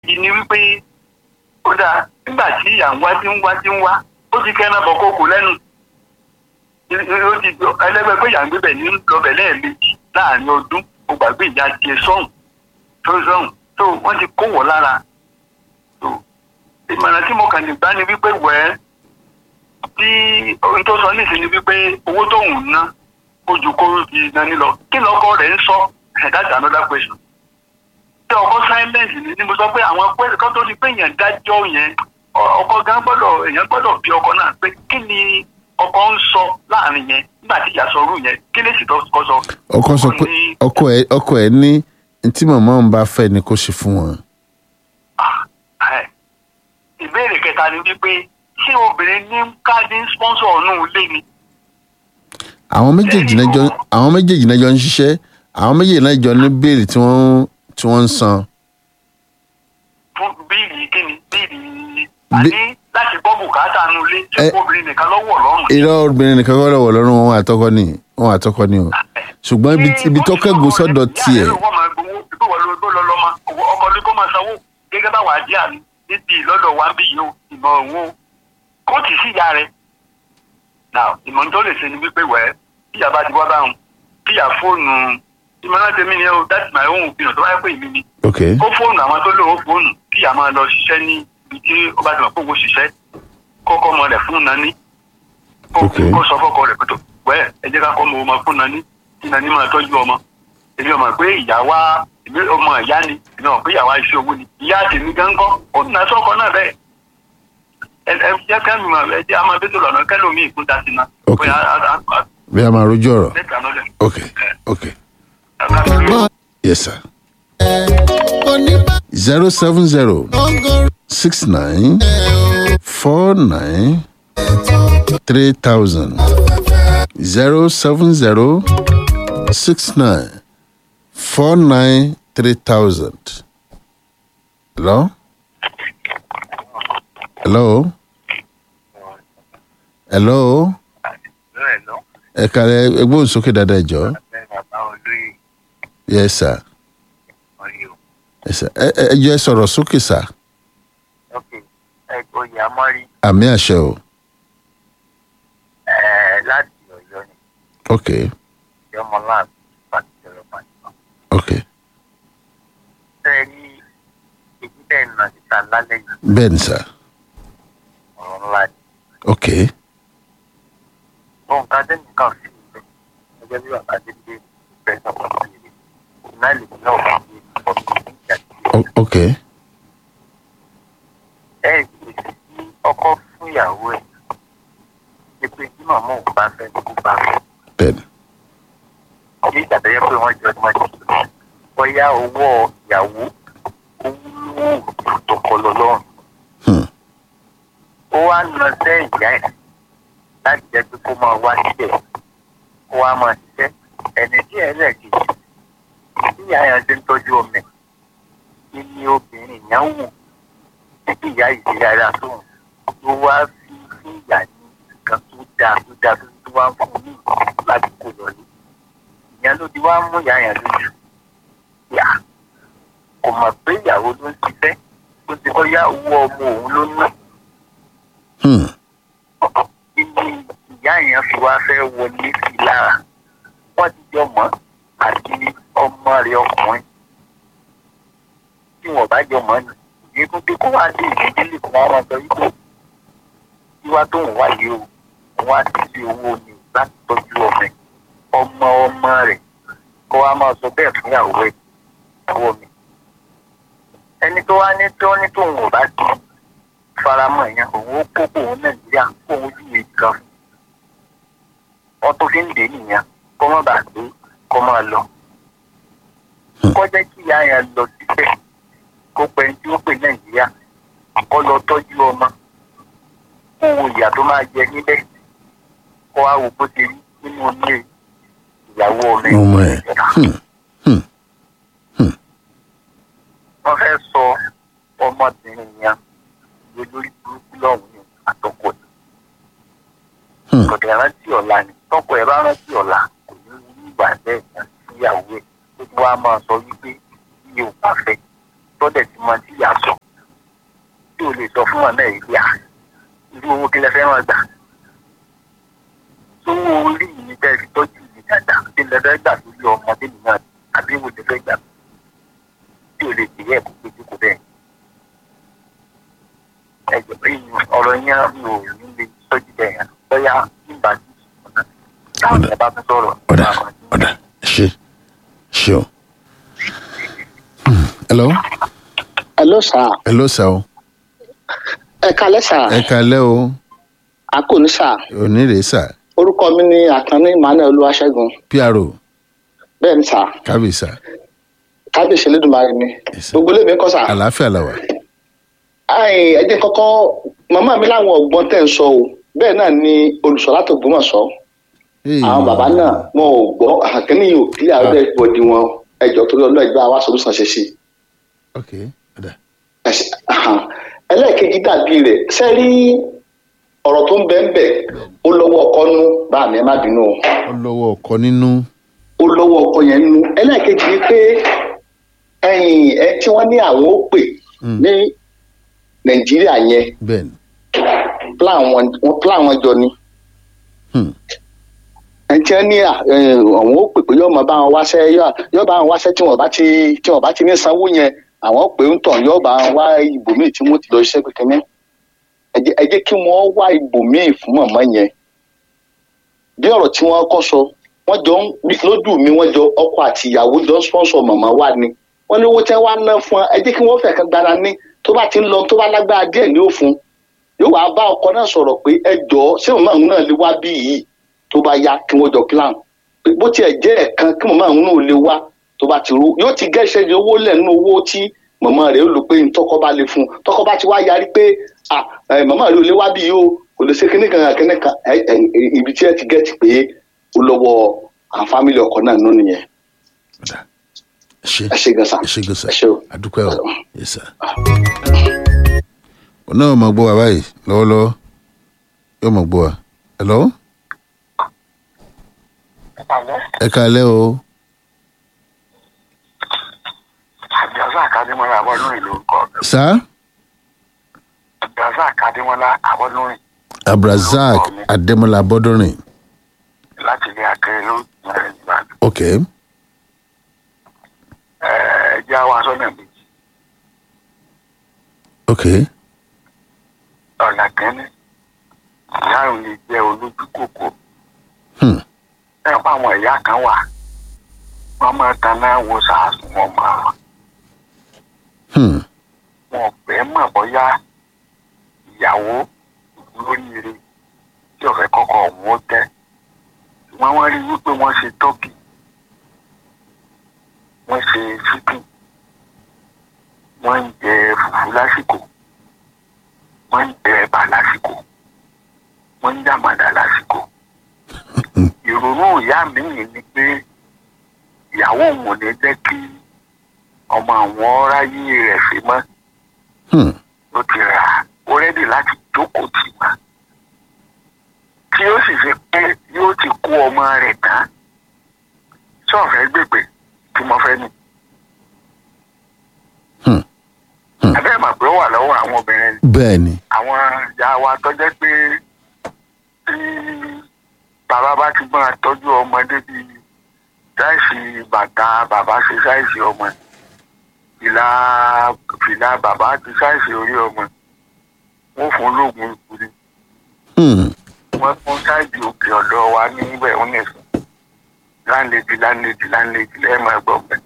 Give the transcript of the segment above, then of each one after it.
ìdí ni wípé ó dáa nígbà tí ìyà ń wá tí ń wá tí ń wá ó ti kẹ́ náà bọ̀ kókò lẹ́nu ó ti ẹlẹ́gbẹ́ pé ìyà ń gbébẹ̀ ní lọ́bẹ̀ lẹ́ẹ̀mejì láàrin ọdún ó gbàgbé ìyá tiẹ̀ sọ́hùn tó sọ́hùn tó wọ́n ti kó wọ̀ lára tó ìmọ̀ràn tí mo kàn lè gbá ni wípé wẹ́ẹ́ tí ohun tó sọ nísìnyí wípé owó tóun ná ó ju kó fi nání lọ kí lọkọ rẹ̀ ń sọ that's another question tí ọkọ silence ni ni mo sọ pé àwọn pé kó tó di pé èèyàn dájọ́ yẹn ọkọ gan gbọ́dọ̀ èèyàn gbọ́dọ̀ bí ọkọ náà pé kí ni ọkọ ń sọ láàrin yẹn nígbà tí ìyá sọrú yẹn kí lè sì tó kọ sọ. ọkọ sọ pé ọkọ ẹ ọkọ ẹ ní tí màmá òun bá fẹ́ ni kó ṣe fún wọn. ìbéèrè kẹta ni wípé ṣé obìnrin ní káàdì sponsor ọ̀nù ilé ni. àwọn méjèèjì náà jọ àwọn méjèèjì náà jọ ń ṣiṣẹ́ àwọn méjèèjì náà jọ ní béèlì tí wọ́n tí wọ́n ń san. fún bíìlì kíni bíìlì àní láti gbọ́ bùkátà nu ilé tí obìnrin nìkan lọ́wọ́ lọ́rùn. irọ́ obìnrin nìkan kọ́ lọ́wọ́ lọ́rùn wọn àtọkọ ni wọn àtọkọ ni o ṣùgbọ́n ibi tó kẹ́gùn sọ́dọ̀ tiẹ̀. ọkọ ní kó máa sanwó gẹ́gẹ́ bá wàá jẹ́ àmì níbi ìlọ́dọ̀ wa ń bí yìí o ìmọ̀ òun o kó tì sí ìyá rẹ̀ now ìmọ̀ tó lè ṣe ni wípé wẹ̀ tíyà bá ti wá báwọn tíyà fóònù ìmọ̀ràn tèmi ni o that's my own opinion tó bá yẹ pé ìmí ni. ok ó fóònù àwọn tó lò ó fóònù tíyà máa lọ ṣiṣẹ́ ní ibi tí ó bá ti mọ̀ pé owó ṣiṣẹ́ kọ́kọ́ ọmọ rẹ̀ fún nani kó sọ fọ́kọ rẹ̀ pẹ̀tọ̀ wẹ́ ẹ jẹ́ ká kọ́ ọmọ ọmọ fún nani kí nani máa tọ́jú ọmọ èmi ọmọ pé ìyá wa èmi ọmọ ìyá ni èmi ọmọ pé ìyá wa iṣẹ́ owó ni ìyá tèmi gan kọ́ ó nà sọ́kọ náà bẹ́ẹ̀ ẹ ẹ jẹ́ ká mi máa ẹ jẹ́ àmọ́ bẹ́tò lọ́nà kẹ́lòmíì kún ta sí náà. ok bí a máa rojú ọ̀rọ̀ ok ok yes sir zero seven zero six nine four nine three thousand zero seven zero six nine four nine three thousand. Hello? Hello? Hello? ẹ kàlẹ́ ẹgbọ́n sókè dáadáa ẹ jọ. yes sir. yes sir ẹ ẹ jọ ẹ sọ̀rọ̀ sókè sir. oyè amọ́rí. àmì àṣẹ o. láti ọ̀yọ́ ni. ok. yọmọ láàbù pàtó ìjọba pàtó. ok. ṣé ẹ ní èyí bẹ́ẹ̀ nà síta lálẹ́ yìí. bẹ́ẹ̀ ni sir. ọ̀rọ̀ ńlá ni. ok. ohun ká dé nìkan sí ibẹ̀ gẹ́gẹ́ bí bàbá dé dé ìfẹ́ sọ̀rọ̀ sí i iná lè ní náà wà ní ọ̀gbìn ìjà O- ok. ẹ gbèsè sí ọkọ fún ìyàwó ẹ̀ ṣe pé tí màmá òun bá fẹ́ kó bá fẹ́. bẹ́ẹ̀ ni. ní ìgbà tó yẹ pé wọ́n jọ ọdún mọ́tò bóyá owó ìyàwó ó wúlò tó kọ lọ lọ́rùn. Hmm. ó wá lọ sẹ́ ìyá ẹ̀ láti jẹ́ pé kó máa wá síbẹ̀ kó wá máa ṣiṣẹ́ ẹni tí ẹ̀ lẹ̀ kejì tí ìyá yẹn ti ń tọ́jú ọmọ ẹ̀ kí ni obìnrin yẹn wù títí ìyá ìdílé ara tóun ló wá fi fún ìyá ní nǹkan tó dáa tó dáa tó tó wá ń fún un ní láti kó lọ ní ìyẹn ló ti wá mú ìyá yẹn lójú yà kò mọ̀ pé ìyàwó ló ń ṣiṣẹ́ tó ti kọ́ yá owó ọmọ òun ló ná Hmm. ibi ìyá yẹn fi wá fẹ́ wọlé sí i lára wọ́n ti jọ mọ́ àti ọmọ rẹ̀ ọkùnrin tí wọ́n bá jọ mọ́ ni ìyẹn tó dé kó wá dé ìdílé kó wá máa sọ wípé wíwá tó ń wáyé o wọ́n á ti fi owó ni láti tọ́jú ọmọ ẹ̀ ọmọ ọmọ rẹ̀ kó wá máa sọ bẹ́ẹ̀ fún ìyàwó ẹ̀ ìyàwó mi ẹni tó wá ní tó ní tóun ò bá ti faramọ́ yẹn òun ó kó kóun nàìjíríà kóun ojú ìwé kan fún wọn tó fi ń dè nìyẹn kó má bàa gbé kó máa lọ kó jẹ́ kí ìyá yẹn lọ síbẹ̀ kó pẹ́ tí ó pè nàìjíríà kó lọ tọ́jú ọmọ kó wo ìyà tó máa jẹ níbẹ̀ kó wá wo bó ṣe rí nínú ilé ìyàwó ọmọ ẹ̀. ọmọ ẹ̀. Hmm. wọ́n fẹ́ sọ ọmọbìnrin yẹn lórí burúkú lọ́hùn ní àtọkọ ẹ̀. Hmm. kọ̀dẹ̀ rántí ọ̀la ni tọkọ ẹ̀ bá rántí ọ̀la kò ní wú ìgbà bẹ́ẹ̀ yẹn síyàwó ẹ̀ ó ti wá máa sọ wípé iye ò bá fẹ́ tọ́dẹ̀ tí mo ti yà sọ ò lè sọ fún ọ̀nà ìlú à irú owó kí lẹ fẹ́ wọn gbà tó orí yìí tẹ́ fi tọ́jú yìí dáadáa kí lẹ fẹ́ gbà lórí ọmọ tẹ́lẹ̀ náà àbí wo lè fẹ́ gbà tí ò lè tẹ̀lé ẹ̀kọ́ péjú kó bẹ́ẹ̀ ẹ̀jọ̀ pé ọ̀rọ̀ yẹn mi ò ní lè tọ́jú bẹ́ẹ̀ yẹn bóyá nígbà tí ọ̀nà táwọn ẹ̀ bá tún sọ̀rọ̀ ọ̀dà ọ̀dà ṣe ṣe o. Hmm, hello hello sir hello sir o ẹ kalẹ́ sir ẹ kalẹ́ o a kò ní sir òní rèé sà orúkọ mi ni àkànní emmanuel olúwaṣẹ́gun pro bẹ́ẹ̀ ni sir kábíyèsà kábíyèsí elédùnmarè ni Yes, sir. gbogbo lèmi kọ́ sir àlàáfíà làwà Ai, ẹ jẹ́ kọ́kọ́ màmá mi láwọn ọgbọ́n tẹ̀ ń sọ o bẹ́ẹ̀ náà ni olùsọ láti Ògbómọ̀ṣọ́ àwọn bàbá náà wọn ò gbọ́ àkíní yìí ò kílẹ̀ àwọn bẹ́ẹ̀ bọ̀dì wọn ẹjọ́ torí ọlọ́ọ̀ ìgbà wa sọ̀rọ̀ ṣe sí ok ọ̀dà Ẹ ṣe- ahan. ẹlẹ́ẹ̀kejì dàbí rẹ̀ sẹ́rí ọ̀rọ̀ tó ń bẹ́ẹ̀ bẹ́ẹ̀ ó lọ́wọ́ ọkọ nú bá mi ẹ má bínú o ó lọ́wọ́ ọkọ nínú ó lọ́wọ́ ọkọ yẹn nú ẹlẹ́ẹ̀kejì ni pé ẹ̀yìn ẹ tí wọ́n ní àwọn ó pè Mm. ní nàìjíríà yẹn bẹ́ẹ̀ ni plan wọn wọn plan wọn jọ ni Hmm. ẹ tí wọ́n ní à, ẹ, àwọn ó pè pé yóò máa bá wọn wáṣẹ́ yóò- yóò bá wọn wáṣẹ́ tí wọ́n bá ti tí wọ́n bá ti ní sanwó yẹn àwọn pè ń tàn yóò bá wọn wá ibòmíì tí wọ́n ti lọ ṣiṣẹ́ pé kẹ́mẹ́ ẹ jẹ́- ẹ jẹ́ kí wọ́n wá ibòmíì fún màmá yẹn bí ọ̀rọ̀ tí wọ́n kọ́ sọ wọ́n jọ ń lójú mi wọ́n jọ ọkọ àti ìyàwó jọ ń sponsor màmá wa ni wọ́n ní owó tẹ́ wá ná fún ẹ ẹ jẹ́ kí wọ́n fẹ̀ kan gbára ní tó bá ti ń lọ tó bá lágbára díẹ̀ ní òfun yóò wá bá ọkọ náà sọ̀rọ̀ pé ẹ jọ̀ọ́ ṣé màmá òun náà lè wá bí yìí tó bá yá kí wọ́n jọ plan pé bó tiẹ̀ jẹ́ ẹ̀kan kí màmá òun náà lè wá tó bá ti rú yóò ti gẹ́sẹ̀ ní owó lẹ̀ nínú owó tí màmá rẹ̀ ó lò pé tọkọ bá lè fún un tọkọ bá ti wá yarí pé ah ẹ, màmá rẹ̀ ò lè wá bí yìí o kò lè ṣe kíní kan kíní kan ẹ, ẹ, ibi tí ẹ ti gẹ́tì pé ó lọ́wọ́ àwọn fámìlì ọkọ náà nínú nìyẹn ọ̀dà ṣe ẹ ṣe gan sa ẹ ṣe gbèsè ẹ ṣe o. àdúpẹ́ o yes sir. òun náà máa gbọ́ wa báyìí lọ́wọ́lọ́wọ́ yóò máa gbọ́ wa hello ẹ kalẹ́ o àjọsà àkàdémọlá abọlórin ló ń kọ sá àjọsà àkàdémọlá abọlórin abrazak adémọlá bọ́dúnrin láti ilé akéré ló ń rìn ìbàdàn ok ẹ jẹ́ àwọn asọ́nà méjì ok ọ̀nà kẹ́ni ìyá òun lè jẹ́ olójú kòkó hmm. ẹ pa àwọn ìyá kan wà wọ́n máa taná wo sàásùn wọn mọ́ àwọn Hmm. wọn ò fẹ́ mọ̀ bóyá ìyàwó lóríire tí ọ̀fẹ́ kọ́kọ́ òun ó tẹ́ ṣùgbọ́n wọ́n rí wípé wọ́n ṣe tọ́kì wọ́n ṣe ṣíkìn wọ́n ń jẹ fùfú lásìkò wọ́n ń jẹ ẹ̀bà lásìkò wọ́n ń jàmàdà lásìkò ìrònú ìyá mi yìí ni pé ìyàwó òun ò ní jẹ́ kí ọmọ àwọn ráyé rẹ̀ ṣe mọ́ Hmm. ló ti rà á ó rẹ́dì láti jókòó tì wá tí ó sì fi pé yóò ti kó ọmọ rẹ̀ tán tí ọ̀fẹ́ gbègbè tí mo fẹ́ ni. Hmm. Hmm. abẹ́ mà pé ó wà lọ́wọ́ àwọn obìnrin ni bẹ́ẹ̀ ni àwọn ìyá wa tọ́jẹ́ pé tí bàbá bá ti máa tọ́jú ọmọdé bíi sáìsì bàtà bàbá ṣe sáìsì ọmọ fìlà fìlà bàbá ti sáìsì orí ọmọ wọn fún lóògùn ikú ni Hmm. wọn fún sáìsì òkè ọ̀dọ̀ wa níbẹ̀ wọn nìsín láńlẹ́dì láńlẹ́dì láńlẹ́dì lẹ́ẹ̀mọ ẹgbọ́n bẹ́ẹ̀.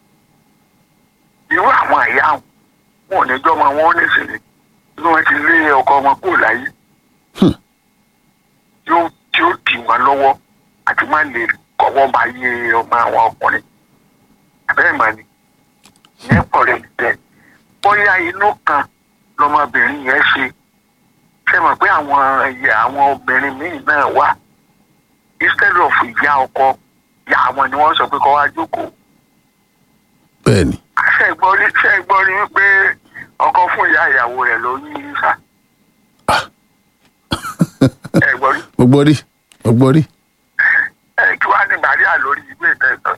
irú àwọn àyà wọn ò ní jọ́mọ wọn ó nísìnyí bí wọ́n ti lé ọkọ wọn kúrò láyé Hmm. yóò tí ó tì wọ́n lọ́wọ́ àti má lè kọ́wọ́ bá yé ọmọ àwọn ọkùnrin abẹ́rẹ́ mà ní ìyẹn pọ̀ rẹ̀ tẹ̀ bóyá inú kan lọmọbìnrin yẹn ṣe ṣe mọ̀ pé àwọn ẹ̀yẹ àwọn obìnrin míì náà wà instead of ìyá ọkọ ìyá àwọn ni wọ́n sọ pé kọ́ wá jókòó bẹ́ẹ̀ ni ṣe gbọ́ rí ṣe gbọ́ rí wípé ọkọ fún ìyá ìyàwó rẹ̀ ló yí sá ẹ gbọ́ rí mo gbọ́ rí mo gbọ́ rí ẹ kí wàá ní bàríà lórí ìwé ìtẹ̀sán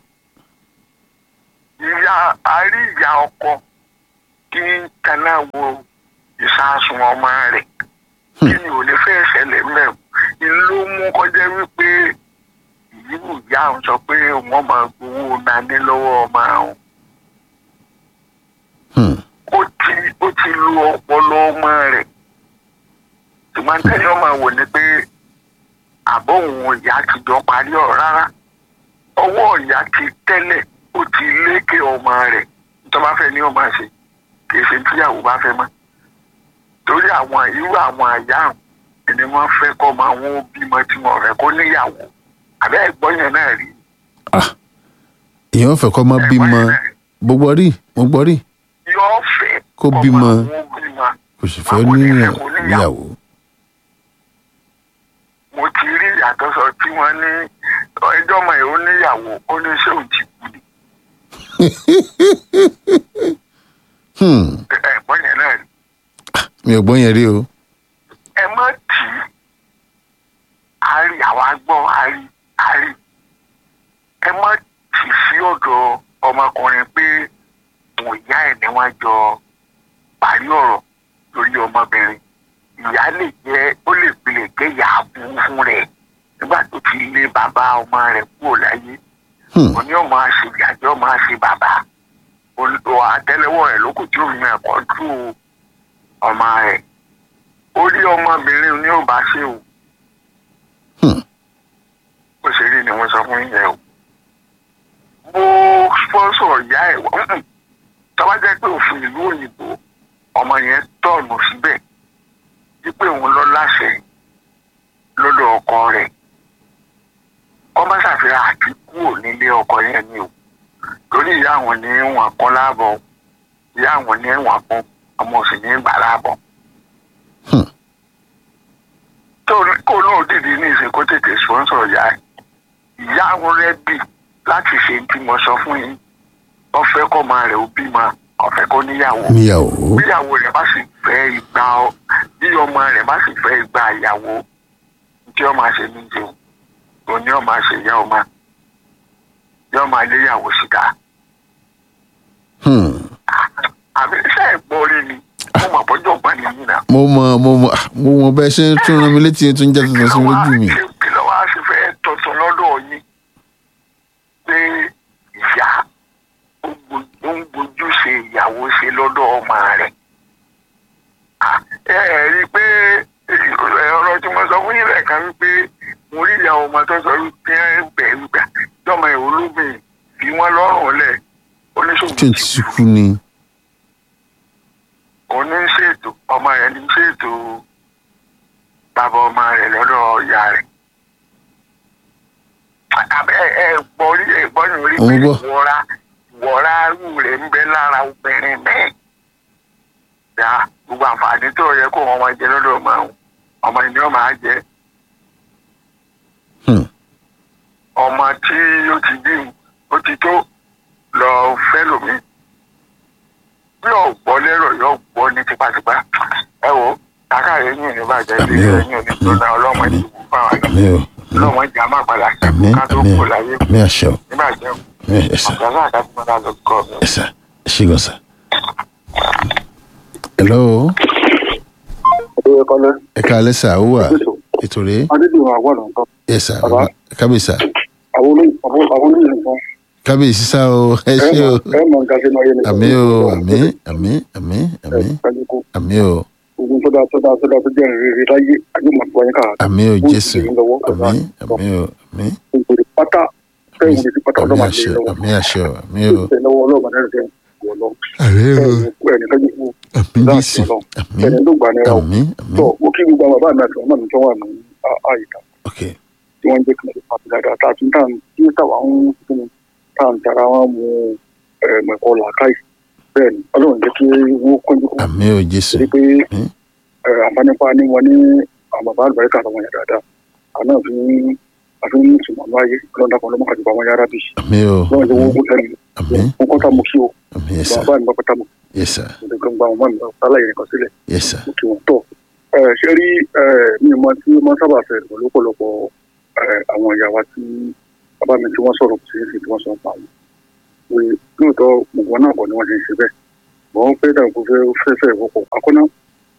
ìyá àárí ìyá ọkọ kí n kaná wo ìsásùn sun ọmọ rẹ̀ kí ni ò lè fẹ́ ṣẹlẹ̀ mẹ́rin ni ló mú kọjá wípé ìyíwù ìyá àwọn sọ pé wọ́n máa gbowó nání lọ́wọ́ ọmọ àwọn Hmm. ó ti ó ti lu ọpọlọ ọmọ rẹ̀ ṣùgbọ́n tẹ́lẹ̀ ọmọ wò ni pé àbọ̀ òun ìyá ti jọ parí ọ̀rọ̀ rárá ọwọ́ ìyá ti tẹ́lẹ̀ ó ti lékè ọmọ rẹ̀ tó bá fẹ́ ní ọmọ ṣe kì í ṣe tíyàwó bá fẹ́ mọ́ torí àwọn irú àwọn àyà àwọn ni wọ́n fẹ́ kọ́ ọmọ àwọn bímọ tí wọ́n fẹ́ kó níyàwó àbẹ́ ẹ̀gbọ́n yẹn náà rí èèyàn fẹ́ kọ́ mọ́ bímọ gbogbo rí mo gbọ́ rí yóò fẹ́ Kó kọ́ ọmọ bímọ. àwọn bímọ kò sì fẹ́ Àwọn onífẹ́ níyà- kò níyàwó. níyàwó. mo ti rí ìyàtọ̀ sọ tí wọ́n ní ẹjọ́ ọmọ yìí ó níyàwó ó ní ṣé òun ti kú ni Hmm. ẹ̀gbọ́n yẹn náà rí mi ò gbọ́ yẹn rí o. ẹ má tì í a rí àwa gbọ́ a rí a rí ẹ má tì í sí ọ̀dọ̀ ọmọkùnrin pé òun ìyá ẹ̀ ni wọ́n jọ parí ọ̀rọ̀ lórí ọmọbìnrin ìyá lè jẹ́ ó lè pilẹ̀ jẹ́ ìyá aburú fún rẹ̀ nígbà tó ti lé bàbá ọmọ rẹ̀ kúrò láyé Hmm. òní ọmọ àṣẹ ìyájọ́ ọmọ àṣẹ bàbá olùdó àtẹ́lẹwọ́ rẹ̀ lókùn tí òun yẹn kọ́ tú ọmọ rẹ̀ orí ọmọbìnrin ni ó bá ṣe o Hmm. bó ṣe rí ni wọ́n sọ fún yẹn o bó sponsor ìyá ẹ̀ wọ́n tọ́wọ́ jẹ́ pé òfin ìlú òyìnbó ọmọ yẹn tọ̀nù síbẹ̀ wípé òun lọ láṣẹ lọ́dọ̀ ọkọ rẹ̀ kọ́mọ́ ṣàfihàn àti kúrò nílé ọkọ yẹn ni o torí ìyá àwọn ní wọn kọ́ láàbọ̀ ìyá àwọn ní wọn kọ́ ọmọ òsì ní gbà láàbọ̀. Hmm. tó kó náà dìde ní ìsìn kó tètè sponsor ìyá ẹ̀ ìyá àwọn rẹ̀ bì láti ṣe tí mo sọ fún yín wọ́n fẹ́ kọ́ ọmọ rẹ̀ ó bímọ ọ̀fẹ́ kó níyàwó níyàwó. bíyàwó rẹ̀ bá sì fẹ́ ìgbà ọ bí ọmọ rẹ̀ bá sì fẹ́ ìgbà ìyàwó tí ọmọ àṣẹ ní jẹun òní ọmọ àṣẹ ìyá ọmọ yóò máa léyàwó síta Hmm. àbí iṣẹ́ ẹ̀gbọ́n rí ni mo mọ̀ bọ́jọ́ gbọ́n nìyí náà. mo mọ mo mọ ah, mo mọ bẹ́ẹ̀ ṣe ń tún ran mi létí tún jẹ́ tuntun sí mi lójú mi. kí ló wá sí fẹ́ tuntun lọ́dọ̀ yín pé ìyá ó gbo- ó ń gbójú ṣe ìyàwó ṣe lọ́dọ̀ ọmọ rẹ̀. Ah, ẹ ẹ rí i pé ẹ, ọ̀rọ̀ tí mo sọ fún yín lẹ́ẹ̀kan wípé mo rí ìyá ọmọ tó sọ wípé ẹ bẹ̀ wípé jọmọ ìwò lóbìn fi wọ́n lọ́rùn lẹ̀ oníṣòwò tí n ti kú ni. òun ní ṣètò ọmọ rẹ̀ ní ṣètò bàbá ọmọ rẹ̀ lọ́dọ̀ ìyá rẹ̀. àbẹ ẹ gbọ́ rí ẹ gbọ́ ní orí Mo pé gbọ́. wọ́ra wọ́ra rú rẹ̀ ń bẹ lára obìnrin míì. ya gbogbo àǹfààní tó yẹ kó wọn máa jẹ lọ́dọ̀ ọmọ àwọn ọmọ ìní ọmọ á jẹ Hmm. ọmọ tí ó ti bí ó ti tó lọ fẹ́ lómi yóò gbọ́ lérò yóò gbọ́ ní tipátipá ẹ wo kàkà yẹn yìí ní bàjẹ́ Àmín ilé o. yẹn ní gbóná ọlọ́mọ ìdìbò fún àwọn àgbà àmì o ọlọ́mọ ìjà máa padà àmì ká tó àmì kù láyé àmì àṣẹ o níbàjẹ́ àmì ẹ̀sà ọ̀gá náà ká tó máa lọ kọ́ mi. ẹ̀sà ṣígun sà. hello Adéyẹ Kọ́lé. ẹ káalẹ́ sà ó wà ètò rèé Adédèwọ̀n àwọn ọ̀nà nǹkan. ẹ̀sà Bàbá. kábíyèsí sà Àwọn olóyìn àwọn àwọn olóyìn nǹkan. kábíyèsí sà o ẹ ṣé o Ẹ mọ̀ nǹkan ṣe máa yé nìkan. àmì o àmì àmì àmì àmì Kájúkú. àmì o Ogun tó dáa tó dáa tó dáa tó jẹ́ ìrírí láyé àjùmọ̀ tó wáyé káà. àmì o Ó sì jésù ń lọ́wọ́ ọ̀gá. àmì àmì o àmì Ògbèrè pátá. Kẹ́hìn òde sí pátá àmì ọlọ́mà àṣẹ lè lọ́wọ́. àmì àṣẹ o àmì o Ṣé lọ́wọ́ ọlọ́mà náà ṣe wọ̀ lọ. àmì o Ẹni kájúkú. àmì Láti jésù ọlọ́run. àmì Ẹni ló gbà ní ra o. àmì àmì Tọ́ mo kí gbogbo àwọn bàbá mi àti ọmọ mi tó wà ní á- àyíká. ok Tí wọ́n jẹ́ kí n ṣe pàtó dáadáa. Tá a tún tàn tí táwa ń fún mi. Tá à ń tara wọn mu ẹ̀mẹ̀kọ làákàyè. Bẹ́ẹ̀ni, ọlọ́run jẹ́ kí wọ́n kọ́jú kú. àmì o jésù torí pé Hmm. ẹ, àǹfàànípa ní wọn ní àwọn bàbá àlùbáríkà àtàwọn yàrá dáadáa àná fi ń àfi ń sùnmọ̀ ní ayé lọ́dà kan lọ́mọ àdúgbò àwọn yàrá bí àmì o lọ́wọ́n ti wọ́n kún sẹ́nu àmì wọn kọ́ta mo kí o àmì yẹsà bàbá mi bá pátá mo yẹsà mo gbọ́n gba àwọn mọ́ mi bá sálà yẹn kan sílẹ̀ yẹsà mo kí wọn tọ̀ ẹ, ṣé rí ẹ, mi ò mọ tí wọ́n sábà fẹ́ pẹ̀lú ọ̀pọ̀lọpọ̀ ẹ, àwọn ìyá wa tí bàbá mi tí wọ́n sọ̀rọ̀ sí sí tí wọ́n sọ pa wọn pé lóòótọ́ gbogbo náà kọ́ ni wọ́n ti ń ṣe bẹ́ẹ̀ wọ́n fẹ́ dàgbò fẹ́ fẹ́ fẹ́ wọ́pọ̀ àkọ́nà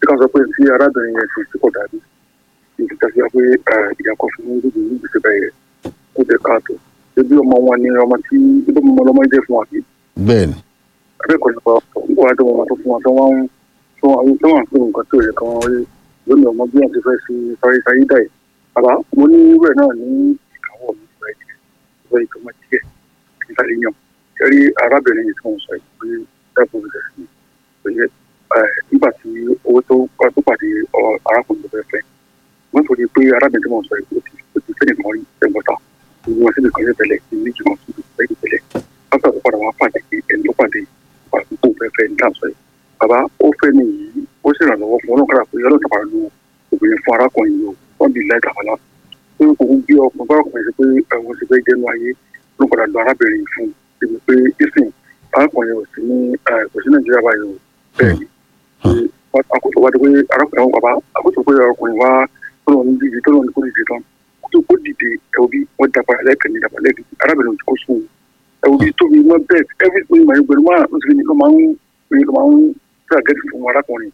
ká sọ pé tí arábìnrin yẹn ti tí kò dàbí ìdí tàbí pé ìyàkọ̀ fún un gbogbo ní gbèsè bẹ́ẹ̀ kó jẹ́ káàtó ebi ọmọ wọn ni ọmọ tí ebi ọmọ ọlọmọ jẹ́ fún wa bí bẹ́ẹ̀ ni akẹ́kọ̀ọ́ nípa wà á tó wọn tó fún wọn tó wọn tó wọn tó wọn fún nǹkan tó yẹ kí wọn rí lónìí ọmọ bí wọn ti fẹ́ sí sáré sáyé dà yìí bàbá mo ní irú ẹ̀ náà ní ìkáwọ́ mi ìfẹ́ ìfẹ́ ìtọ́mọ díẹ̀ kí n sáré yàn kẹ́rí arábìnrin yìí tí wọ́n sọ yìí pé dáàbò rẹ̀ sí pé nígbà tí owó tó tó pàdé arákùnrin tó fẹ́ fẹ́ wọ́n tó di pé arábìnrin tí wọ́n sọ yìí ó ti fẹ́ nìkan rí ẹgbọ́ta ìwọ̀n síbi kan yẹn tẹ̀lé ní méjì kan síbi kan tẹ̀lé pátá tó padà wá pàdé ẹni tó pàdé àdúgbò fẹ́fẹ́ ní dáàbò yìí bàbá ó fẹ́ ní yìí ó sì ràn lọ́wọ́ fún ọlọ́kadà pé ọlọ́kadà padà lu obìnrin fún arákùnrin yìí o wọ́n bí láì dàgbà lá pé òun bí ọkùnrin bá ọkùnrin sí pé ẹ̀wọ̀n sì fẹ́ jẹ́nu ayé ló padà lu arábìnrin yìí fún ibi pé ìsìn arákùnrin ò sí ní kò sí nàìjíríà báyìí o bẹ́ẹ̀ ni àkótó wá dé pé arákùnrin àwọn bàbá àkótó pé ọkùnrin wá tó lọ ní díje tó lọ ní kó díje tán kó kó dìde ẹ̀wọ̀n bí wọ́n dàpọ̀ lẹ́ẹ̀kan ní dàpọ̀ lẹ́ẹ̀kan arábìnrin ò kó sùn ẹ̀wọ̀n bí tóbi mọ́ bẹ́ẹ̀ every day máa ń gbẹ̀rù máa ń sèké ló máa ń ló máa ń fẹ́ àgẹ́tì fún arákùnrin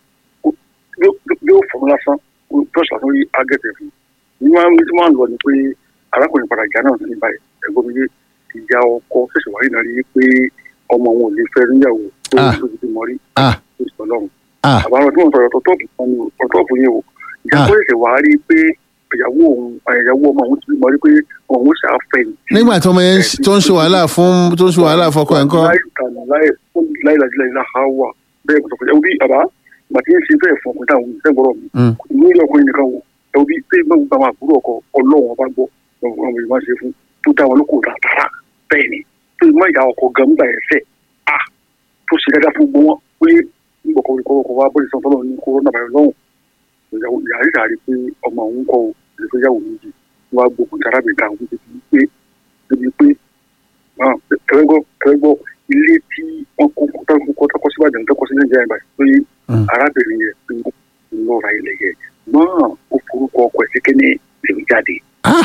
yóò fọmọ lásán bọ́ọ̀sì lásán rí àgẹ́tì fún ní máa ń tí máa ń lọ ni pé arákùnrin padà ìjà náà sí báyìí ẹ̀gbọ́n mi yé ìjà ọkọ ṣẹ̀ṣẹ̀ wáyé náà rí pé ọmọ wọn ò lè fẹ́ níyàwó tó tó ti bímọ rí ah tó ti tọ́lọ́run ah àbáwọn tí wọ́n sọ̀rọ̀ tọ́tọ́ọ̀pù kan ní tọ́tọ́ọ̀pù yẹn o ìjà Ah. tó ṣẹ̀ṣẹ̀ wá rí pé ìyàwó òun ìyàwó ọmọ òun ti bímọ rí pé òun ó ṣàfẹ́ ní nígbà tí ọmọ yẹn ń- tó ń ṣe wàhálà fún tó ń ṣe wàhálà fọkọ ẹ̀ ń kọ́ láì tànà láì láì láì láì láì ha wà bẹ́ẹ̀ kò sọ̀kọ̀ ẹ̀wọ̀n bí àbá gbàtí ń ṣe bẹ́ẹ̀ fún ọkùnrin táwọn ìṣẹ́ gbọ́dọ̀ mi Mm. ní ilé ọkùnrin nìkan wò ẹ̀wọ̀n bí pé gbọ́dọ̀ gba àwọn àbúrò ọkọ ọlọ́run ọba gbọ́ àwọn èèyàn máa ṣe fún tó dá wọn lóko tààrà bẹ́ẹ̀ ni tó ìmọ̀ ìyá ọkọ gan nígbà yẹn fẹ́ a tó ṣe dáadáa fún gbọ́n wọn pé nígbàkọ̀ ìkọ̀kọ̀ wa bọ́ọ̀lì sọ́tọ́ lọ́wọ́ ní kórónà báyọ̀ lọ́hùn ìyàwó ìyàrí ìyàrí pé ọmọ òun kọ ìfẹ́yàwó méjì wọn á gbógun tí arábìnrin àwọn débi pé débi pé ẹ̀rẹ́gbọ́ ẹ̀rẹ́gbọ́ ilé tí wọ́n kó kó tọ́kọ́ síbàdàn tọ́kọ́ sí nàìjíríà ìgbà pé Mm. arábìnrin yẹn pé ń lọ ra ilẹ̀ yẹn náà ó forúkọ ọkọ̀ ẹ̀ sékẹ́ ní lèmi jáde ah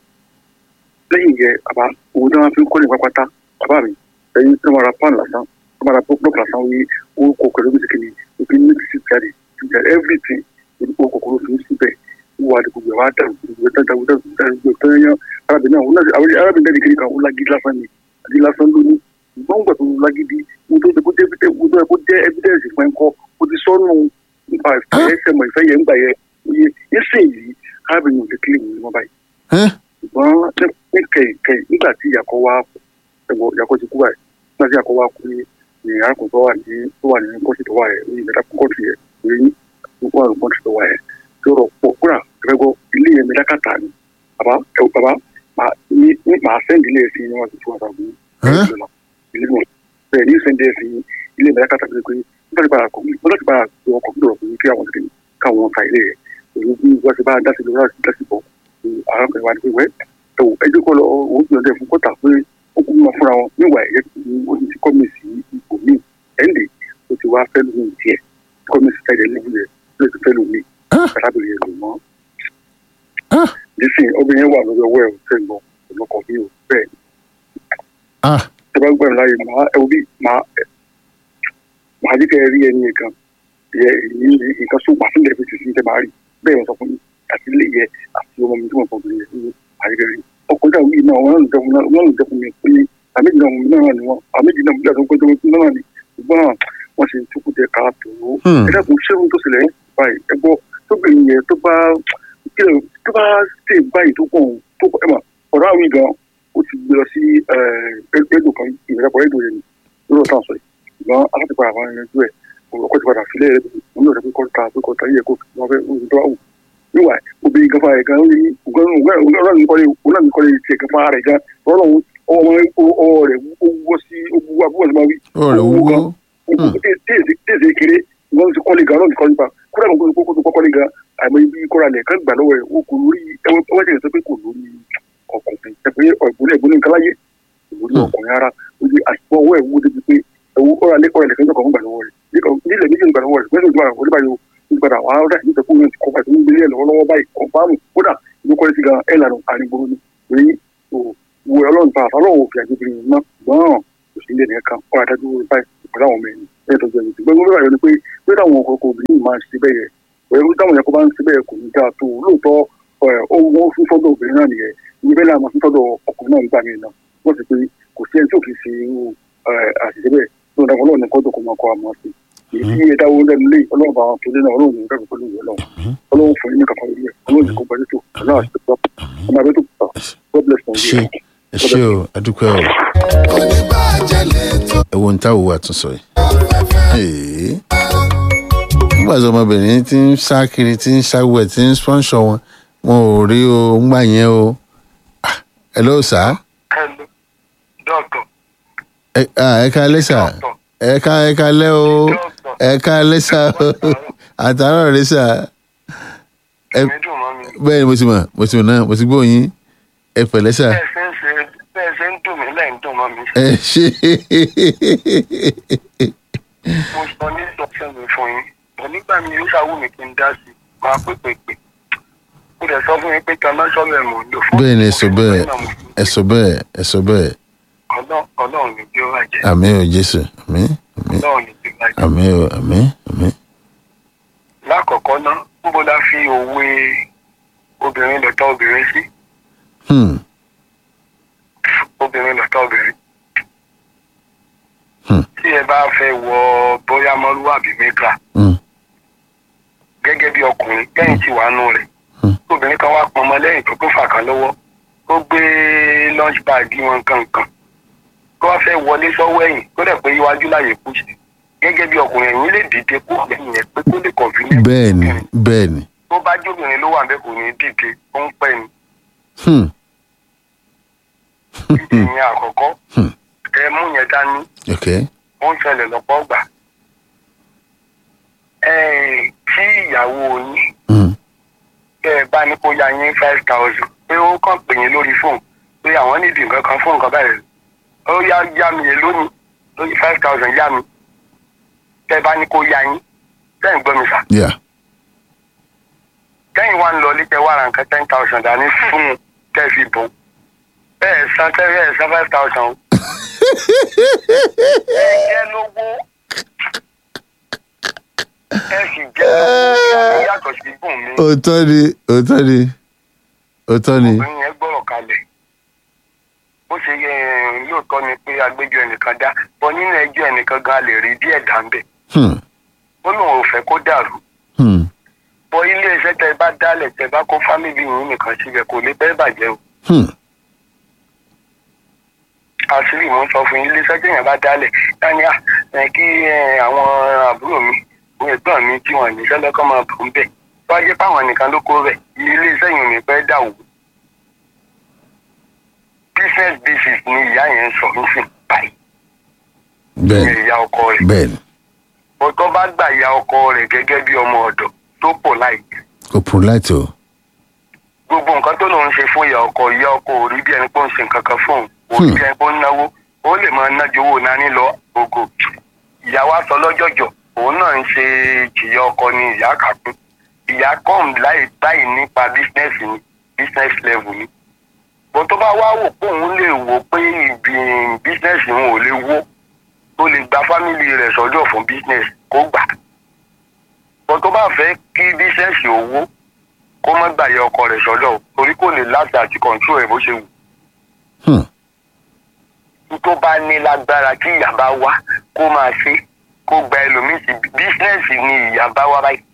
lẹ́yìn yẹn àbá owó tí wọ́n fi ń kọ́ ní pápátá bàbá mi ẹ̀yin tí wọ́n ra pan lásán wọ́n máa ra block lásán wí orúkọ ọkọ̀ lóbi sékẹ́ ní òbí ní ti jáde ti jáde everything orúkọ kòkòrò fi ń síbẹ̀ wọ́n wà ní gbogbo ẹ̀ wá dàrú gbogbo ẹ̀ dàrú dàrú dàrú gbogbo ẹ̀ tó yẹn arábìnrin náà òun náà àwọn arábìnrin náà kiri kan ó lágídí lásán ni àdí lásán lónìí ìgbọ́n gbà tó lágídí mo tó kó jẹ́ evidence mo tó yẹ kó jẹ́ evidence fún ẹ̀kọ́ mo ti sọ́nù nípa ìfẹ́ ẹsẹ̀ mọ̀ ìfẹ́ yẹn ń gbà yẹ oye ẹsẹ̀ yìí arábìnrin ò lè kílè mi mọ́ báyìí ẹ́ ṣùgbọ́n ní kẹ̀kẹ́ nígbà tí ìyàkọ́ wa ẹ̀wọ̀ ìyàkọ́ ti kú báyìí nígbà tí ìyàkọ́ wa kú ní ní arákùnrin tó wà ní tó wà ní kọ́ọ̀tì tó wà yẹ ní ìmẹ́ta kọ́ọ̀tì yẹ ní wà ní kọ́ọ̀tì tó wà yẹ tí ó rọ̀ pọ̀ kúrà ẹ̀rẹ́gbọ́ ilé yẹn mi lákàtà ni bàbá ẹ̀ bàbá màá ní ní- màá sẹ́ndì ilé ẹ̀sìn ní wọn ti tún àtàwọn Ẹ́? ilé wọn bẹ́ẹ̀ ní sẹ́ndì ẹ̀sìn ilé mi lákàtà pé pé nígbà tí bàrà kọ̀ nígbà tí bàrà kọ̀ ọkọ̀ gbọ́dọ̀ fún mi kí àwọn tèmi káwọn ta ilé yẹn èyí bí wọ́n ti bá dá sí lọ́wọ́ láti bọ̀ arákùnrin wa ni pé wẹ́ tó ẹjọ́ kọ́ lọ òun gbìyànjú ẹ̀ fún kọ́tà pé ó kú mọ́ fúnra wọn níwà ẹ̀yẹ ó ti kọ́ mi sí ipò míì ẹ̀ǹdẹ̀ ó ti wá fẹ́ lómi tiẹ̀ kọ́ mi sí tẹ̀lé lẹ́bù yẹn ló ti fẹ́ lómi Ah. arábìnrin yẹn lò mọ́. ah nísìnyí obìnrin yẹn wà lórí ọwọ́ ẹ̀ ò tẹ̀ lọ ọlọ́kọ̀ mi ò bẹ́ẹ̀ ah tẹ bá gbẹ̀rún láàyè máa ẹ bí máa máa jí kẹ́ ẹ rí ẹni yẹn kan yẹ èyí nǹkan sóògùn àfihàn ẹ̀fẹ̀ tì sí tẹ máa rí bẹ́ẹ̀ wọ́n sọ fún mi àti ilé yẹ àti ọmọ mi tí wọ́n fọwọ́ yẹ ní àyẹ̀kẹ́ rí ọkọ̀ ìjà wíì náà wọ́n náà wọ́n náà jẹ́ fún mi pé àméjì náà wọ́n náà ni wọ́n àméjì náà bí àtúntò tó wọ́n náà ni ṣùgbọ́n wọ́n ṣe tukú jẹ ká tó Hmm. ẹ dẹ́kun ṣéun tó ṣẹlẹ̀ báyìí ẹ gbọ́ tóbìnrin yẹn tó bá kílẹ̀ tó bá ṣe báyìí tó kàn tó ẹ mà ọ̀rọ̀ àwọn ìgbà ó ti gbé lọ sí ẹgbẹ́ kan ìrẹ́pọ̀ ẹ̀dùn yẹn lórí ọ̀tá sọ yìí ṣùgbọ́n aláti padà máa ń yanjú ẹ̀ ọkọ̀ ti padà sílẹ̀ ẹ̀ òun yóò rẹ̀ pé kọ́ta pé kọ́ta yẹ kó wọ́n fẹ́ oṣù tó wà wù níwà obìnrin gan fara rẹ̀ gan ó ní ọlọ́run ní kọ́lé ọlọ́run ní kọ́lé tiẹ̀ gan fara rẹ̀ gan ọlọ́run ọwọ́ ọwọ́ rẹ̀ ó wọ́ sí ó wú abúlé máa wí ó rẹ̀ wúwo téèzé kéré wọn ti kọ́lé gan ọlọ́run ti kọ́lé gan kúrẹ́ àwọn kókó tó kọ́lé gan àmọ́ ibi kọ́ra lẹ̀ kán gbà lọ́wọ́ ẹ̀ ó kò lórí ẹwọ́n ti sọ pé kò lórí ọkùnrin ẹ pé ọ̀gbọ́n ẹ̀gbọ́n nǹkan láyé kò lórí ọkùnrin ara ó di àṣìpọ̀ ọwọ́ ẹ̀ wú débi pé ẹ̀wọ́ kọ́ra lẹ̀ kọ́ra lẹ̀ kán gbà lọ́wọ́ rẹ̀ nílẹ̀ méjì gbà lọ́wọ́ rẹ̀ mẹ́sàn-án ìgbà wọlé báyìí ó ti padà wà á rẹ̀ nípa kó yẹn ti kọ́ pàṣẹ nígbélé ẹ̀ lọ́wọ́lọ́wọ́ báyìí kọ̀ǹfàmù kódà ìlú kọ́lé sí gan ẹ̀ lànà àrígboro ni èyí wo ọlọ́run ta àtàlọ́wọ́ òfin àgbègbè yìí mọ́ gbọ́n òsì ilé nìkan kọ́ adájú báyìí pẹ̀lú àwọn ọmọ ẹ̀yìn ẹ̀ tó jẹ́ mi ṣùgbọ́n mo bẹ̀rẹ̀ ni pé pé táwọn ọkọ̀ obìnrin máa ń ṣe bẹ́ẹ̀ yẹ ẹ̀rú táwọn yẹn kó bá ń ṣe bẹ́ẹ̀ kò ní dáa tó lóòótọ́ ẹ̀ ó wọ́n fún sọ́dọ̀ obìnrin náà nìyẹn ìyẹn bẹ́ẹ̀ náà máa fún sọ́dọ̀ ọkùnrin náà nígbà míì náà wọ́n ti pé kò sí ẹni tí ò kì í ṣe irú ẹ̀, àṣìṣe bẹ́ẹ̀ tó ń dàgbọ́n lọ́ọ̀ni kọ́dọ̀ kó máa kọ́ àmọ́ sí èyí tí ẹ dáwọ́ lẹ́nu lé ọlọ́run bá wọn tó lé náà ọlọ́run ní ìdájọ́ pẹ̀lú ìwé ọlọ́run ọlọ́run fún yín ní kankan lórí ẹ̀ ọlọ́run ní kó gbájú tó ọlọ́run àti tó ọmọ abẹ́ tó pọ̀ God bless ẹ ṣe Nigeria. ẹ ṣe o adúpẹ́ o oníbàjẹ́ lẹ́tọ̀ ẹ wo ní táwọn wà tún sọ yìí. Ee. nígbà tí ọmọbìnrin ti ń sá kiri ti ń ṣàwẹ̀ ti ń spọ́nṣọ wọn wọn ò rí o ńgbà yẹn o Ah, ẹ ló sá hello doctor ẹ ah, ẹ ká lẹ́sà ẹ ká ẹ ká lẹ́ o ẹ ká lẹ́sà o àtàrà rẹ sà ẹ mi dùn mọ́ mi bẹ́ẹ̀ ni mo ti mọ̀ mo ti mọ̀ náà mo ti gbóyin ẹ pẹ̀lẹ́ sà bẹ́ẹ̀ ṣe ń ṣe bẹ́ẹ̀ ṣe ń dùn mí lẹ́yìn dùn mọ́ mi ẹ ṣe mo sọ ní ìdọ̀tí mi fún yín bọ̀ nígbà mi yóò ṣàwù mí kí n dá sí i máa pè pè pè mo dẹ̀ sọ fún yín pé kaná sọ́lẹ̀ mò ń lò fún bẹ́ẹ̀ ni ẹ sọ bẹ́ẹ̀ ẹ sọ bẹ́ẹ̀ ẹ sọ bẹ́ẹ̀ Ọlọ́run Ọlọ́run ní bí ó wà jẹ́ àmì ò jésù àmì àmì Ọlọ́run ní bí ó wà jẹ́. àmì ò àmì àmì. lákọ̀ọ́kọ́ ná níbo la fi òwe obìnrin lọ́tọ̀ obìnrin sí Hmm. obìnrin lọ́tọ̀ obìnrin. Hmm. tí ẹ bá fẹ́ wọ bóyá mọ́lúwàbí mẹ́ta Hmm. gẹ́gẹ́ bí ọkùnrin lẹ́yìn tí wàá nù rẹ̀ Hmm. obìnrin kan wá pọnmọ lẹ́yìn tó kó fà kan lọ́wọ́ ó gbé lunch bag wọn kankan kó wá fẹ́ wọlé sọ́wọ́ ẹ̀yìn kó dẹ̀ pé iwájú láyè kú sí gẹ́gẹ́ bí ọkùnrin ẹ̀yìn lè dìde kó lẹ́yìn ẹ̀ pé kó lè convenient bẹ́ẹ̀ ni bẹ́ẹ̀ ni. tó bá jóbìnrin ló wà bẹ́ẹ̀ kò ní dìde ó ń pẹ́ ni Hmm. ìyẹn àkọ́kọ́ Hmm. ẹ mú yẹn dání ok ó ń ṣẹlẹ̀ lọ́pọ̀ gbà ẹ tí ìyàwó yín Hmm. tẹ́ ẹ bá ní kó ya yín five thousand pé ó kàn pè yín lórí fóònù pé àwọn nídìí nǹkan kan fún nǹkan báyìí ó yá yá mi yẹn lónìí lórí five thousand yá mi tẹ́ ẹ bá ní kó ya yín tẹ́ ẹ̀ ń gbọ́ mi sà yeah kẹ́yìn wá ń lọ lítẹ̀ wá ra nǹkan ten thousand dání fún un tẹ́ ẹ fi bò ó bẹ́ẹ̀ san tẹ́ ẹ san five thousand o. ẹ jẹ́ lówó ẹ sì jẹ́ lówó yàtọ̀ sí bùn mi. òótọ́ ni òótọ́ ni òótọ́ ni obìnrin yẹn gbọ́rọ̀ kalẹ̀ bó ṣe yẹ lóòótọ́ ni pé agbẹjọ́ ẹnìkan dá bọ́ nínú ẹjọ́ ẹnìkan gan lè rí díẹ̀ dá ń bẹ̀ Hmm. ó lóun ò fẹ́ kó dàrú Hmm. bọ́ ilé iṣẹ́ tẹ bá dálẹ̀ tẹ bá kó fámìlì yìí nìkan síbẹ̀ kò lè bẹ́ẹ̀ bàjẹ́ o Hmm. àṣírí mo ń sọ fún yín ilé iṣẹ́ tẹ̀yàn bá dálẹ̀ dání à ẹ kí ẹ, àwọn àbúrò mi àwọn ẹ̀gbọ́n mi tí wọ́n ní sẹ́lẹ̀ kọ́ máa bù ń bẹ̀ tó wá jẹ́ páwọn nìkan ló kó bẹ̀ ilé iṣẹ́ yìí ò ní pẹ́ dà wò business basis ni ìyá yẹn ń sọ nísìn báyìí bẹ́ẹ̀ ìyẹn ìyá ọkọ rẹ̀ bẹ́ẹ̀ ni ọtọ́ bá gbà ìyá ọkọ rẹ̀ gẹ́gẹ́ bí ọmọ ọ̀dọ̀ tó pọ̀ láì kò polite o gbogbo nǹkan tó lòun ṣe fún ìyá ọkọ ìyá ọkọ ò rí bí ẹni pé ó ń ṣe nǹkan kan fún òun ò rí bí ẹni pé ó ń náwó ó lè máa nájú owó nání lọ gbogbo ìyá wa sọ lọ́jọ́jọ́ òun náà ń ṣe ìjìyà ọkọ ni ìyá kàkún ìyá kọ́m láì báyìí nípa business ni business level ni bó tó bá wá wò pé òun lè wò pé ibi business òun ò lè wó tó lè gba family rẹ̀ sọ́jọ́ fún business kó gbà bó tó bá fẹ́ kí business owó kó má gbàyẹ ọkọ rẹ̀ sọ́dọ̀ o, torí kò lè láti àti control ẹ̀ bó ṣe wù. Hmm. tó bá ní lágbára kí ìyá bá wá kó máa ṣe kó gba ẹlòmíì sí bísínẹ́sì ni ìyá bá wá báyìí.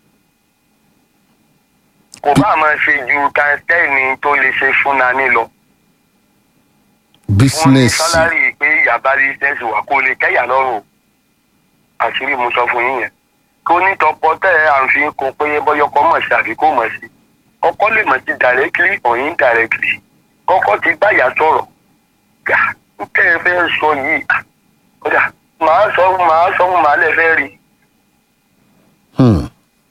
kò bá máa ṣe ju tẹ́ẹ̀nì tó lè ṣe fún nani lọ. wọ́n ní business sálárì pé ìyá bá rí bísínẹ́sì wà kó lè kẹ́yà lọ́rùn o. àṣírí mo sọ fún yín yẹn. kó ní tọpọ tẹ ẹ à ń fi kún pé bọ́yọkọ mọ̀ sí àbí kò mọ̀ sí. ọkọ lè mọ̀ sí directly or indirectly. kọ́kọ́ ti báyà sọ̀rọ̀. gà ń tẹ́ ẹ fẹ́ sọ yìí. ah, kódà màá sọ màá sọ fún màá lẹ fẹ́ rí. Hmm.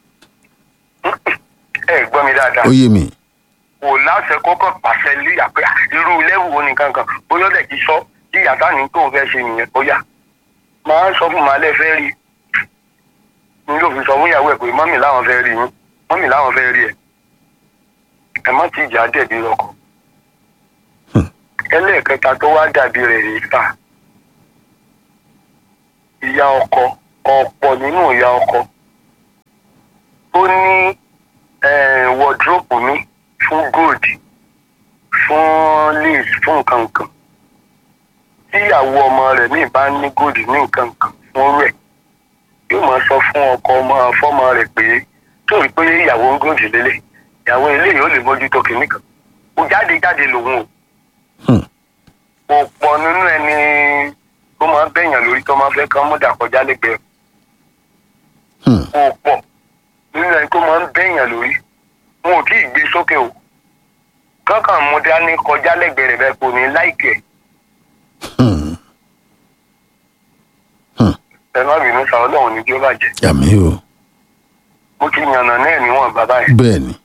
ẹ gbọ́ mi dáadáa. ó yé mi kò láṣẹ kọ́kọ́ pàṣẹ lé àpẹ irú lẹ́wù wo nìkan kan bóyá ọ̀dẹ̀ ti sọ tí yàtá ní tóun fẹ́ ṣe nìyẹn ó yá máa ń sọ fún màálẹ̀ fẹ́ rí ni yóò fi sọ fún ìyàwó ẹ̀ pé mọ́mì láwọn fẹ́ rí yín mọ́mì láwọn fẹ́ rí ẹ̀ ẹ má ti jà dẹ̀bi lọ́kọ̀ ẹlẹ́ẹ̀kẹta tó wá dàbí rẹ̀ rí fà ìyá ọkọ ọ̀pọ̀ nínú ìyá ọkọ tó ní wọ́dúrópù mi fún gold fún lace fún nǹkan kan tíyàwó ọmọ rẹ̀ míì bá ní gold ní nǹkan kan fún rẹ̀ yóò máa sọ fún ọkọ ọmọ fọmọ rẹ̀ pé tó rí pé ìyàwó ń gold lélẹ̀ ìyàwó eléyìí ó lè mójútó kìíní kan kò jáde jáde lòun o Hmm. kò pọ̀ nínú ẹni tó máa ń bẹ̀yàn lórí tó máa fẹ́ kán mọ́dà kọjá lẹ́gbẹ̀ẹ́ Hmm. kò pọ̀ nínú ẹni tó máa ń bẹ̀yàn lórí wọn ò tí ì gbé sókè o kankan mú dání kọjá lẹ́gbẹ̀ẹ́ rẹ̀ bẹ́ẹ̀ kò ní láìkẹ́ Hmm. ẹ má bínú sa ọlọ́run ní bí ó bàjẹ́ àmì o mo ti yànnà náà níwọ̀n bàbá yẹn bẹ́ẹ̀ ni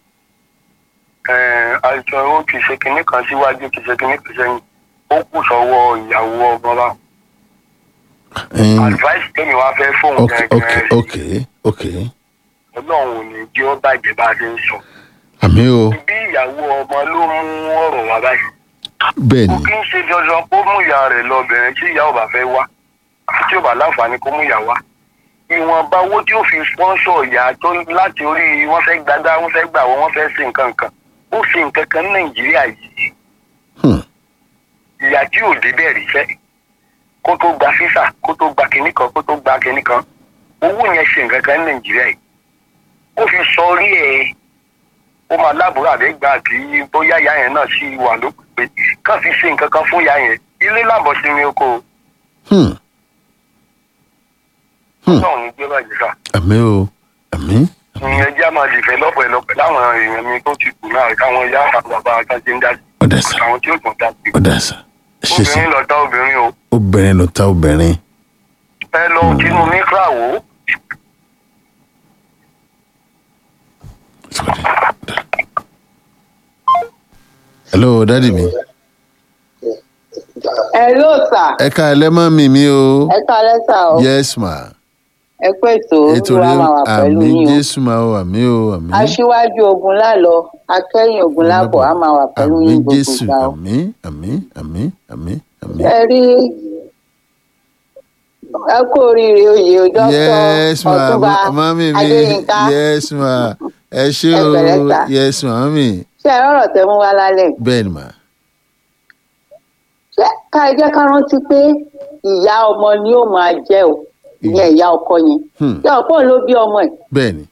àìsàn ó ti ṣe kinní kan síwájú ti ṣe kinní kan sẹ́yìn ó kù sọ́wọ́ ìyàwó ọmọ bá Ẹn, advice tẹ́mi wá fẹ́ fóun ok ok gẹ́gẹ́ ok ok ọlọ́run ò ní bí ó bàjẹ́ bá a ṣe ń sọ àmì o bí ìyàwó ọmọ ló mú ọ̀rọ̀ wá báyìí bẹ́ẹ̀ kò ni kí ń ṣe dandan kó mú ìyá rẹ̀ lọ bẹ̀rẹ̀ tí ìyá ò bá fẹ́ wá àti tí ò bá láǹfààní kó mú ìyá wá ìwọ̀nba owó tí ó fi sponsor ìyá tó láti orí wọ́n fẹ́ gbadá wọ́n fẹ́ gbà wọ́n wọ́n fẹ́ ṣe nǹkan kan ó ṣe nǹkan kan ní nàìjíríà yìí Hmm. ìyá tí ò débẹ̀ rí fẹ́ kó tó gba físà kó tó gba kinní kan kó tó gba kinní kan owó yẹn ṣe nǹkan kan ní nàìjíríà yìí ó fi sọ orí ẹ̀ ó máa láàbùrọ̀ àbẹ́gbà tí bóyá ìyá yẹn náà sì wà lókè pé kàn fi ṣe nǹkan kan fún ìyá yẹn ilé làbọ̀ sí mi oko Hmm. Hmm. náà ní gbé bàjẹ́ sá àmì o àmì ìyẹn jẹ́ máa dìfẹ́ lọ́pọ̀lọpọ̀ láwọn èèyàn mi tó ti kù náà káwọn ìyá àtàwọn bàbá àtàjẹ́ ń dá sí ọ̀dà sà àwọn tí ó tún dá sí ọ̀dà sà ṣe sà obìnrin lọ tá obìnrin o obìnrin ló ta obìnrin ẹ lọ sínú mikra wò ó Sorry. hello dadi mi Hello sir. ẹ ká ẹ lẹ́mọ́ mi mi o ẹ kálẹ́ sà o. yes ma ẹ pé ètò ètò olúwa rẹ máa wà pẹ̀lú àmì yín o. jésù máa wà mí o àmì aṣíwájú ogun lálọ akẹ́yìn ogun lábọ̀ á máa wà pẹ̀lú àmì yín gbogbo jésù ìgbà o. àmì àmì àmì àmì àmì. ẹ rí ẹ kú oríire oyè o yes dókítà ma ọtúnba ma- mami mi adéyínká yes ma ẹ ṣé Ẹ o pẹ̀lẹ́ sà. yes mami ṣé ẹ rọrọ tẹ mú wá lálẹ́ bẹ́ẹ̀ ni ma ṣé ká ẹ jẹ́ ká rántí pé ìyá ọmọ ni ó máa jẹ́ o ìyẹn ìyá ọkọ yẹn Hmm. ìyá ọkọ ló bí ọmọ ẹ̀ bẹ́ẹ̀ ni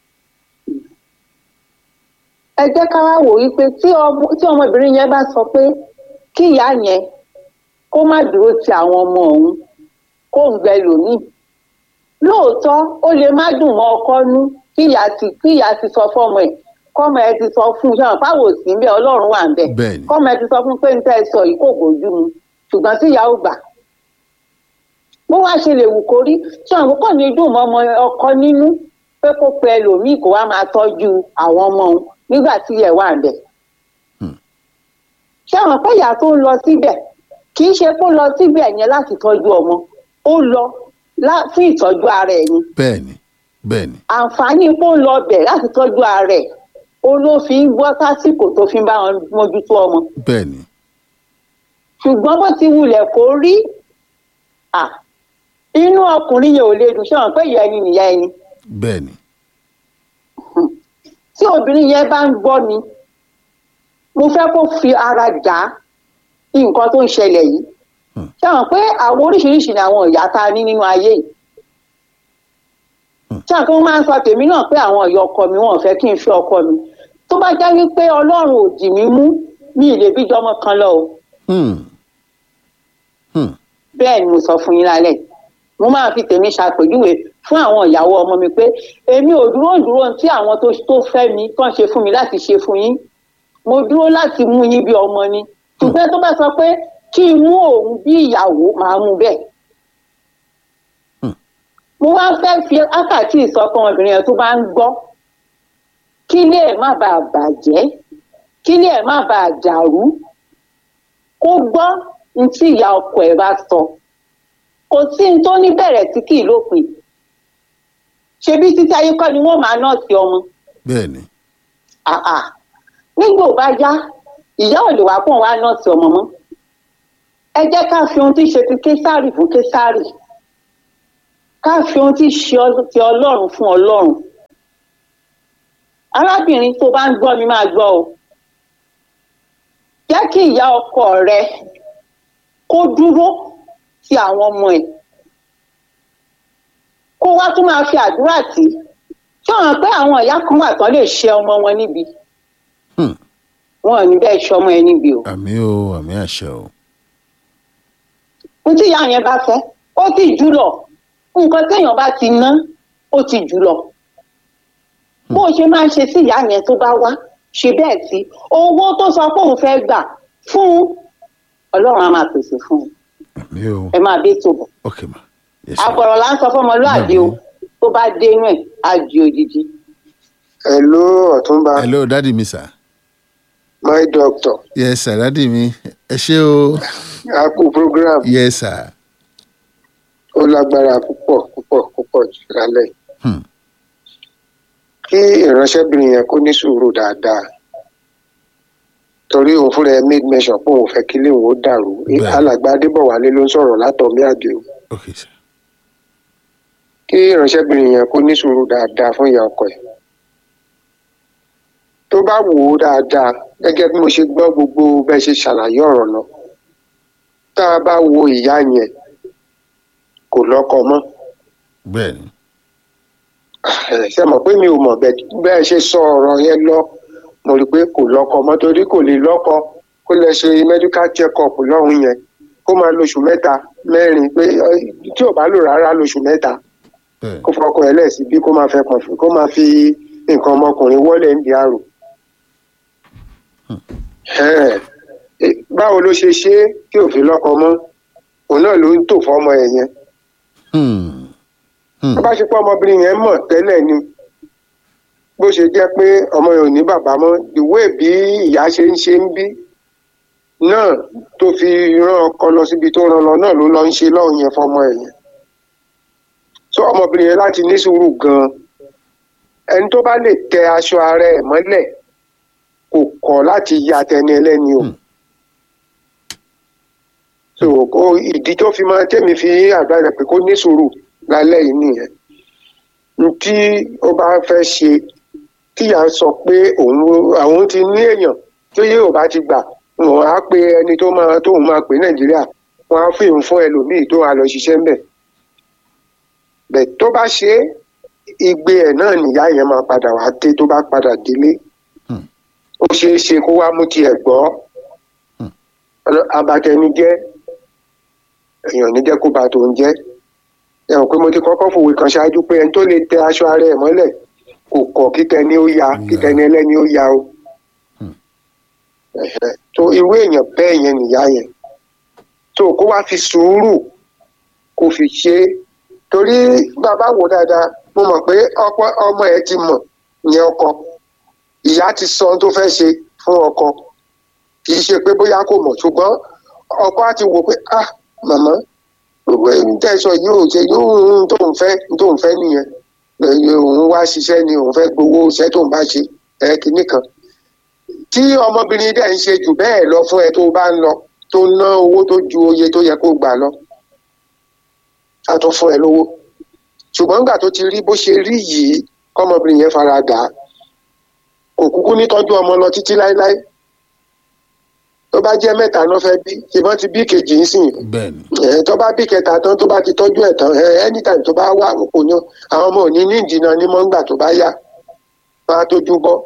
ẹ jẹ́ ká wá wò wípé tí ọmọ tí ọmọbìnrin yẹn bá sọ pé kí ìyá yẹn kó má dúró ti àwọn ọmọ òun kó ń gbẹ lòmíì lóòótọ́ ó lè má dùn mọ́ ọkọ nú kí ìyá ti kí ìyá ti sọ fọ́mọ ẹ̀ kọ́mọ ẹ ti sọ fún un ṣáà fáwọn òsì ń bẹ ọlọ́run wà ń bẹ bẹ́ẹ̀ ni kọ́mọ ẹ ti sọ fún un pé ń tẹ́ ẹ sọ yìí kò bójú mu ṣùgbọ́n tí ìyá ò gbà bó wá ṣe lè wù kó rí ṣáà kò ní dùn mọ́ ọmọ ọkọ nínú pé kó pe ẹlòmíì kó wá máa tọ́jú àwọn ọmọ òun nígbà tí ẹ̀ wà ń bẹ̀. Hmm. ṣé àwọn pé ìyá tó ń lọ síbẹ̀ kì í ṣe kó lọ síbẹ̀ yẹn láti tọ́jú ọmọ ó lọ lá- fún ìtọ́jú ara ẹ̀ ni bẹ́ẹ̀ ni bẹ́ẹ̀ ni àǹfààní kó ń lọ bẹ̀ láti tọ́jú ara ẹ̀ ó ló fi ń gbọ́ sásìkò tó fi ń bá wọn mójútó ọmọ bẹ́ẹ̀ ni ṣùgbọ́n bó ti wulẹ̀ kó rí à inú ọkùnrin yẹn ò lè dùn ṣé wọn pé ìyá ẹni nìyá ẹni bẹ́ẹ̀ ni tí obìnrin yẹn bá ń gbọ́ mi mo fẹ́ kó fi ara jà á nǹkan tó ń ṣẹlẹ̀ yìí Hmm. ṣé wọn pé àwọn oríṣiríṣi ni àwọn ìyá tá a ní nínú ayé yìí Hmm. ṣé àwọn pé wọ́n máa ń sọ tèmi náà pé àwọn ìyá ọkọ mi wọn ò fẹ́ kí n fi ọkọ mi tó bá jẹ́ wípé ọlọ́run ò dì mí mú mi ì lè bí jọmọ kan lọ o Hmm. Hmm. bẹ́ẹ̀ ni mo sọ fún yín lálẹ́ mo máa fi tèmi ṣàpèjúwe fún àwọn ìyàwó ọmọ mi pé èmi ò dúró dúró tí àwọn tó tó fẹ́ mi kàn ṣe fún mi láti ṣe fún yín mo dúró láti mú yín bí ọmọ ni ṣùgbọ́n tó bá sọ pé kí n mú òun bí ìyàwó màá mú bẹ́ẹ̀. Hmm. mo wá fẹ́ fi ákàtì ìsọkàn obìnrin yẹn tó bá ń gbọ́ kí ilé ẹ̀ má bàa bàjẹ́ kí ilé ẹ̀ má bàa dàrú kó gbọ́ ní tí ìyá ọkọ ẹ̀ bá sọ kò sí ní tó ní bẹ̀rẹ̀ tí kì í lópin ṣebí títí ayé kọ́ ni wọ́n máa nọ́ọ̀sì ọmọ bẹ́ẹ̀ ni àà nígbà ò bá yá ìyá ò lè wá pọ̀ wá nọ́ọ̀sì ọmọ mọ́ ẹ jẹ́ ká fi ohun tí ṣe ti késàrì fún késàrì ká fi ohun tí ṣe ọ- ti ọlọ́run fún ọlọ́run arábìnrin tó bá ń gbọ́ mi máa gbọ́ o jẹ́ kí ìyá ọkọ rẹ kó dúró ti àwọn ọmọ ẹ̀ kó wá tún máa fi àdúrà tì í ṣé wọn pé àwọn ìyá kan wà tán lè ṣe ọmọ wọn níbi Hmm. wọn ò ní bẹ́ẹ̀ ṣe ọmọ ẹ níbi o àmì o àmì àṣẹ o ohun tí ìyá yẹn bá fẹ́ ó ti jù lọ nǹkan téèyàn bá ti ná ó ti jù lọ bó o ṣe máa ń ṣe sí ìyá yẹn tó bá wá ṣe bẹ́ẹ̀ sí owó tó sọ pé òun fẹ́ gbà fún un, ọlọ́run á máa pèsè fún un àmì o ẹ máa dé tó bọ̀ ok ma yes ma àpọ̀rọ̀ là ń sọ fọmọlúàbí o tó bá dénú ẹ̀ á di òjijì. hello ọ̀túnba hello dadi mi sir my doctor yes sir dadi mi ẹ ṣé o apple program yes sir ó lágbára púpọ̀ púpọ̀ púpọ̀ jù lálẹ́ Hmm. kí ìránṣẹ́bìnrin yẹn kó ní sùúrù dáadáa torí òun fúnra ẹ made mention pé òun fẹ́ kí ilé òun ó dàrú Bẹ́ẹ̀. alàgbà adébọ̀wálé ló ń sọ̀rọ̀ látọ̀mí àdìo ok sir kí ìránṣẹ́bìnrin yẹn kó ní sùúrù dáadáa fún ìyá ọkọ ẹ̀ tó bá wò ó dáadáa gẹ́gẹ́ bí mo ṣe gbọ́ gbogbo bẹ́ẹ̀ ṣe ṣàlàyé ọ̀rọ̀ lọ tá a bá wo ìyá yẹn kò lọ́kọ mọ́ bẹ́ẹ̀ ni ẹ ṣe mọ̀ pé mi ò mọ̀ bẹ́ẹ̀ bẹ́ẹ̀ ṣe sọ ọ̀rọ̀ yẹn lọ mo rí i pé kò lọ́kọ mọ́ torí kò lè lọ́kọ kó lè ṣe medical check up lọ́hùn yẹn kó máa lóṣù mẹ́ta mẹ́rin pé ẹ, tí ò bá lò rárá lóṣù mẹ́ta bẹ́ẹ̀ kó fọkọ ẹ lẹ́sìn bí kó máa fẹ́ kàn fún kó máa fi nǹkan ọmọkùnrin wọlé ń di àrò. Ẹ̀, ẹ, báwo ló ṣe ṣe é tí ò fi lọ́kọ mọ́ òun náà ló ń tò fọ́mọ ẹ̀ yẹn Hmm. Hmm. tó bá ṣe pé ọmọbìnrin yẹn mọ̀ tẹ́lẹ̀ ni bó ṣe jẹ́ pé ọmọ yẹn ò ní bàbá mọ́ ìwé bí ìyá ṣe ń ṣe ń bí náà tó fi rán ọkọ lọ síbi tó rán lọ náà ló lọ ń ṣe lọ́hùn yẹn fọmọ ẹ̀ yẹn so ọmọbìnrin yẹn láti ní sùúrù gan-an ẹni tó bá lè tẹ aṣọ ara ẹ̀ mọ́lẹ̀ kò kọ̀ láti ya tẹni ẹlẹ́ni o. Hmm. so kó ìdí tó fi máa tẹ́mi fi àgbà rẹ̀ pé kó ní sùúrù lálẹ́ yìí nìyẹn n tí ó bá fẹ́ ṣe tíyà sọ pé òun àwọn ti ní èèyàn tó yé ò bá ti gbà wọn á pe ẹni tó máa tóun máa pè nàìjíríà wọn á fìhùn fún ẹlòmíì tó wà lọ ṣiṣẹ́ ńbẹ̀ bẹ̀ tó bá ṣe é igbe ẹ̀ náà nìyá yẹn máa padà wá dé tó bá padà délé Hmm. ó ṣeé ṣe kó wá mú tiẹ̀ gbọ́ Hmm. abatẹnijẹ́ èèyàn ní jẹ́ kó ba tòun jẹ́ ẹ hàn pé mo ti kọ́kọ́ fòwe kan ṣáájú pé ẹni tó lè tẹ aṣọ ara ẹ̀ mọ́lẹ̀ kò kọ̀ kíkẹ́ ni ó ya kíkẹ́ ni ẹlẹ́ni ó ya o Hmm. Ẹ̀hẹ̀. tó irú èèyàn bẹ́ẹ̀ yẹn nìyá yẹn tó kó wá fi sùúrù kó fi ṣe é torí bàbá wò dáadáa mo mọ̀ pé ọ̀pọ̀ ọmọ ẹ̀ ti mọ̀ ìyẹn ọkọ ìyá ti sọ ohun tó fẹ́ ṣe fún ọkọ kì í ṣe pé bóyá kò mọ̀ ṣùgbọ́n ọkọ á ti wò pé ah màmá gbogbo ẹni tẹ́ ẹ sọ yìí ò ṣe yóò ń tóun fẹ́ ń tóun fẹ́ nìyẹn ẹ̀yìn òun wá ṣiṣẹ́ ni òun fẹ́ gbowó iṣẹ́ tóun bá ṣe ẹ̀ kìíní kan tí ọmọbìnrin dẹ̀ ń ṣe jù bẹ́ẹ̀ lọ fún ẹ tó bá ń lọ tó ná owó tó ju oye tó yẹ kó gbà lọ á tún fún ẹ lówó ṣùgbọ́n nígbà tó ti rí bó ṣe rí yìí kọ́mọbìnrin yẹn fara dà á kò kúkú ní tọ́jú ọmọ lọ títí láéláé tó bá jẹ́ mẹ́ta náà fẹ́ bí ṣùgbọ́n ti bí kejì ń sìn bẹ́ẹ̀ ni ẹ tó bá bí kẹta tán tó bá ti tọ́jú ẹ̀ tán ẹ anytime tó bá wà kò ní àwọn ọmọ òní ní ìdìnnà ní mọ́ngbà tó bá yá máa tójú bọ́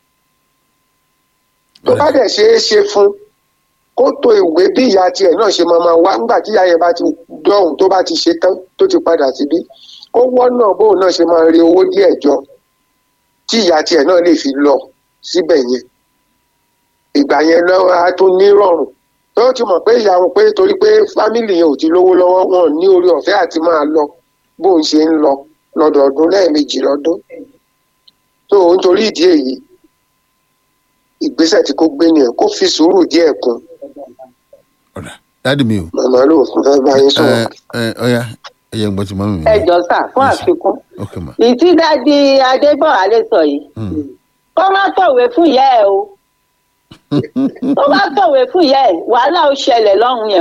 tó bá dẹ̀ ṣe é ṣe fún kó to ìwé bí ìyá tiẹ̀ náà ṣe máa máa wá nígbà tí ìyá yẹn bá ti dọ̀hùn tó bá ti ṣe tán tó ti padà síbí kó wọ́nà bóun náà ṣe máa rí owó díẹ̀ jọ tí ìyá tiẹ̀ náà lè fi lọ síbẹ̀ yẹn ìgbà yẹn lọ́wọ́ á tún nírọ̀rùn tó ti mọ̀ pé ìyá wọn pé torí pé fámìlì yẹn ò ti lówó lọ́wọ́ wọn ò ní orí ọ̀fẹ́ àti máa lọ bóun ṣe ń lọ lọ́dọọdún lẹ́ẹ̀mejì lọ́dún tó ń torí ìdí èyí ìgbésẹ̀ tí kò gbé nìyẹn kó fi sùúrù díẹ̀ kún ọ̀dà dadi mi o màmá ló fẹ́ bá yín sọ̀rọ̀. ẹ ẹ ọ̀ya ẹ yẹ ń gbọ́ ti mọ́ mi. ẹ jọ sà fún Yes, sir. àfikún ok ma ìtí dájú adébọ̀wálé sọ yìí Hmm. kó má tọ̀wé fún ìyá ẹ o tó bá tọ̀wé fún ìyá ẹ wàhálà ó ṣẹlẹ̀ lọ́hùn yẹn o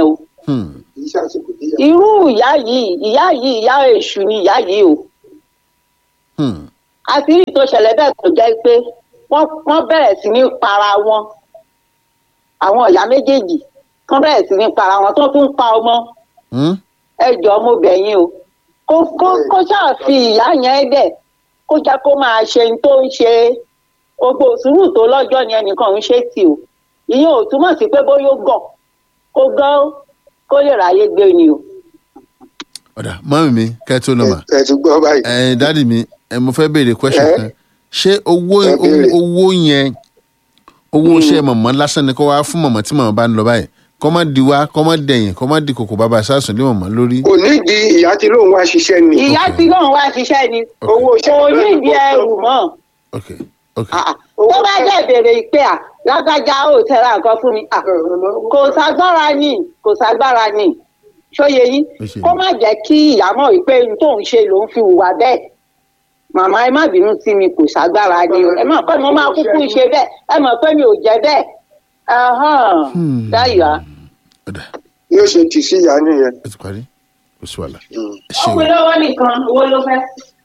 Hmm. kì í ṣàṣìkò díyà. irú ìyá yìí ìyá yìí ìyá èṣù ni ìyá yìí o Hmm. àti rí tó ṣẹlẹ̀ bẹ́ẹ̀ tó jẹ́ pé wọ́n wọ́n bẹ̀rẹ̀ sí ní para wọn àwọn ìyá méjèèjì wọ́n bẹ̀rẹ̀ sí ní para wọn tó tún pa ọmọ Hmm. ẹ jọ ọmọbìnrin o kó kó kó ṣáà fi ìyá yẹn dẹ̀ kó jẹ́ kó máa ṣe ní tó ń ṣe gbogbo sùúrù tó lọ́jọ́ yẹn nìkan ń ṣe tì o ìyẹn ò túmọ̀ sí pé bóyá ó gọ̀ kó gán kó lè ráyé gbé ni o. ọ̀dà mọ́mí mi kẹ́ tó lọ mà. ẹ ti gbọ́ báyìí. ẹ dádì mi ẹ mo fẹ́ béèrè question Ẹ? kan ṣé owó Ẹ béèrè. owó owó yẹn owó iṣẹ́ mọ̀mọ́ lásán ni kó wá fún mọ̀mọ́ tí mọ̀mọ́ bá ń lọ báyìí kọ́ má di wá kọ́ má dẹ̀yìn kọ́ má di kòkò bàbá sásùn lé mọ̀mọ́ lórí. kò nídìí ìyá tí lóun wá ṣiṣẹ́ ni. ìyá tí lóun wá ṣiṣẹ́ ni owó iṣẹ́ onídìí ẹrù mọ́ ok ok Ah, ah. tó bá jẹ́ ìbéèrè ìpè à lágbájá ò tẹ́ra nǹkan fún mi Ah, kò ságbára ni kò ságbára ni ṣóye yín Ó ṣe kó yín. má jẹ́ kí ìyá mọ̀ wípé ohun tóun ṣe lòun fi hùwà bẹ́ẹ̀ màmá ẹ má bínú sí mi kò ságbára ni o ẹ mọ̀ pé mo máa kúkú ṣe bẹ́ẹ̀ ẹ mọ̀ pé mi ò jẹ́ bẹ́ẹ̀ Ahán, Hmm. dáyà. ọ̀dà yóò ṣe tì sí ìyá nìyẹn. ẹ ti parí kò sí wàhálà Mm. ẹ ṣe o. lọ́wọ́ nìkan owó ló fẹ́.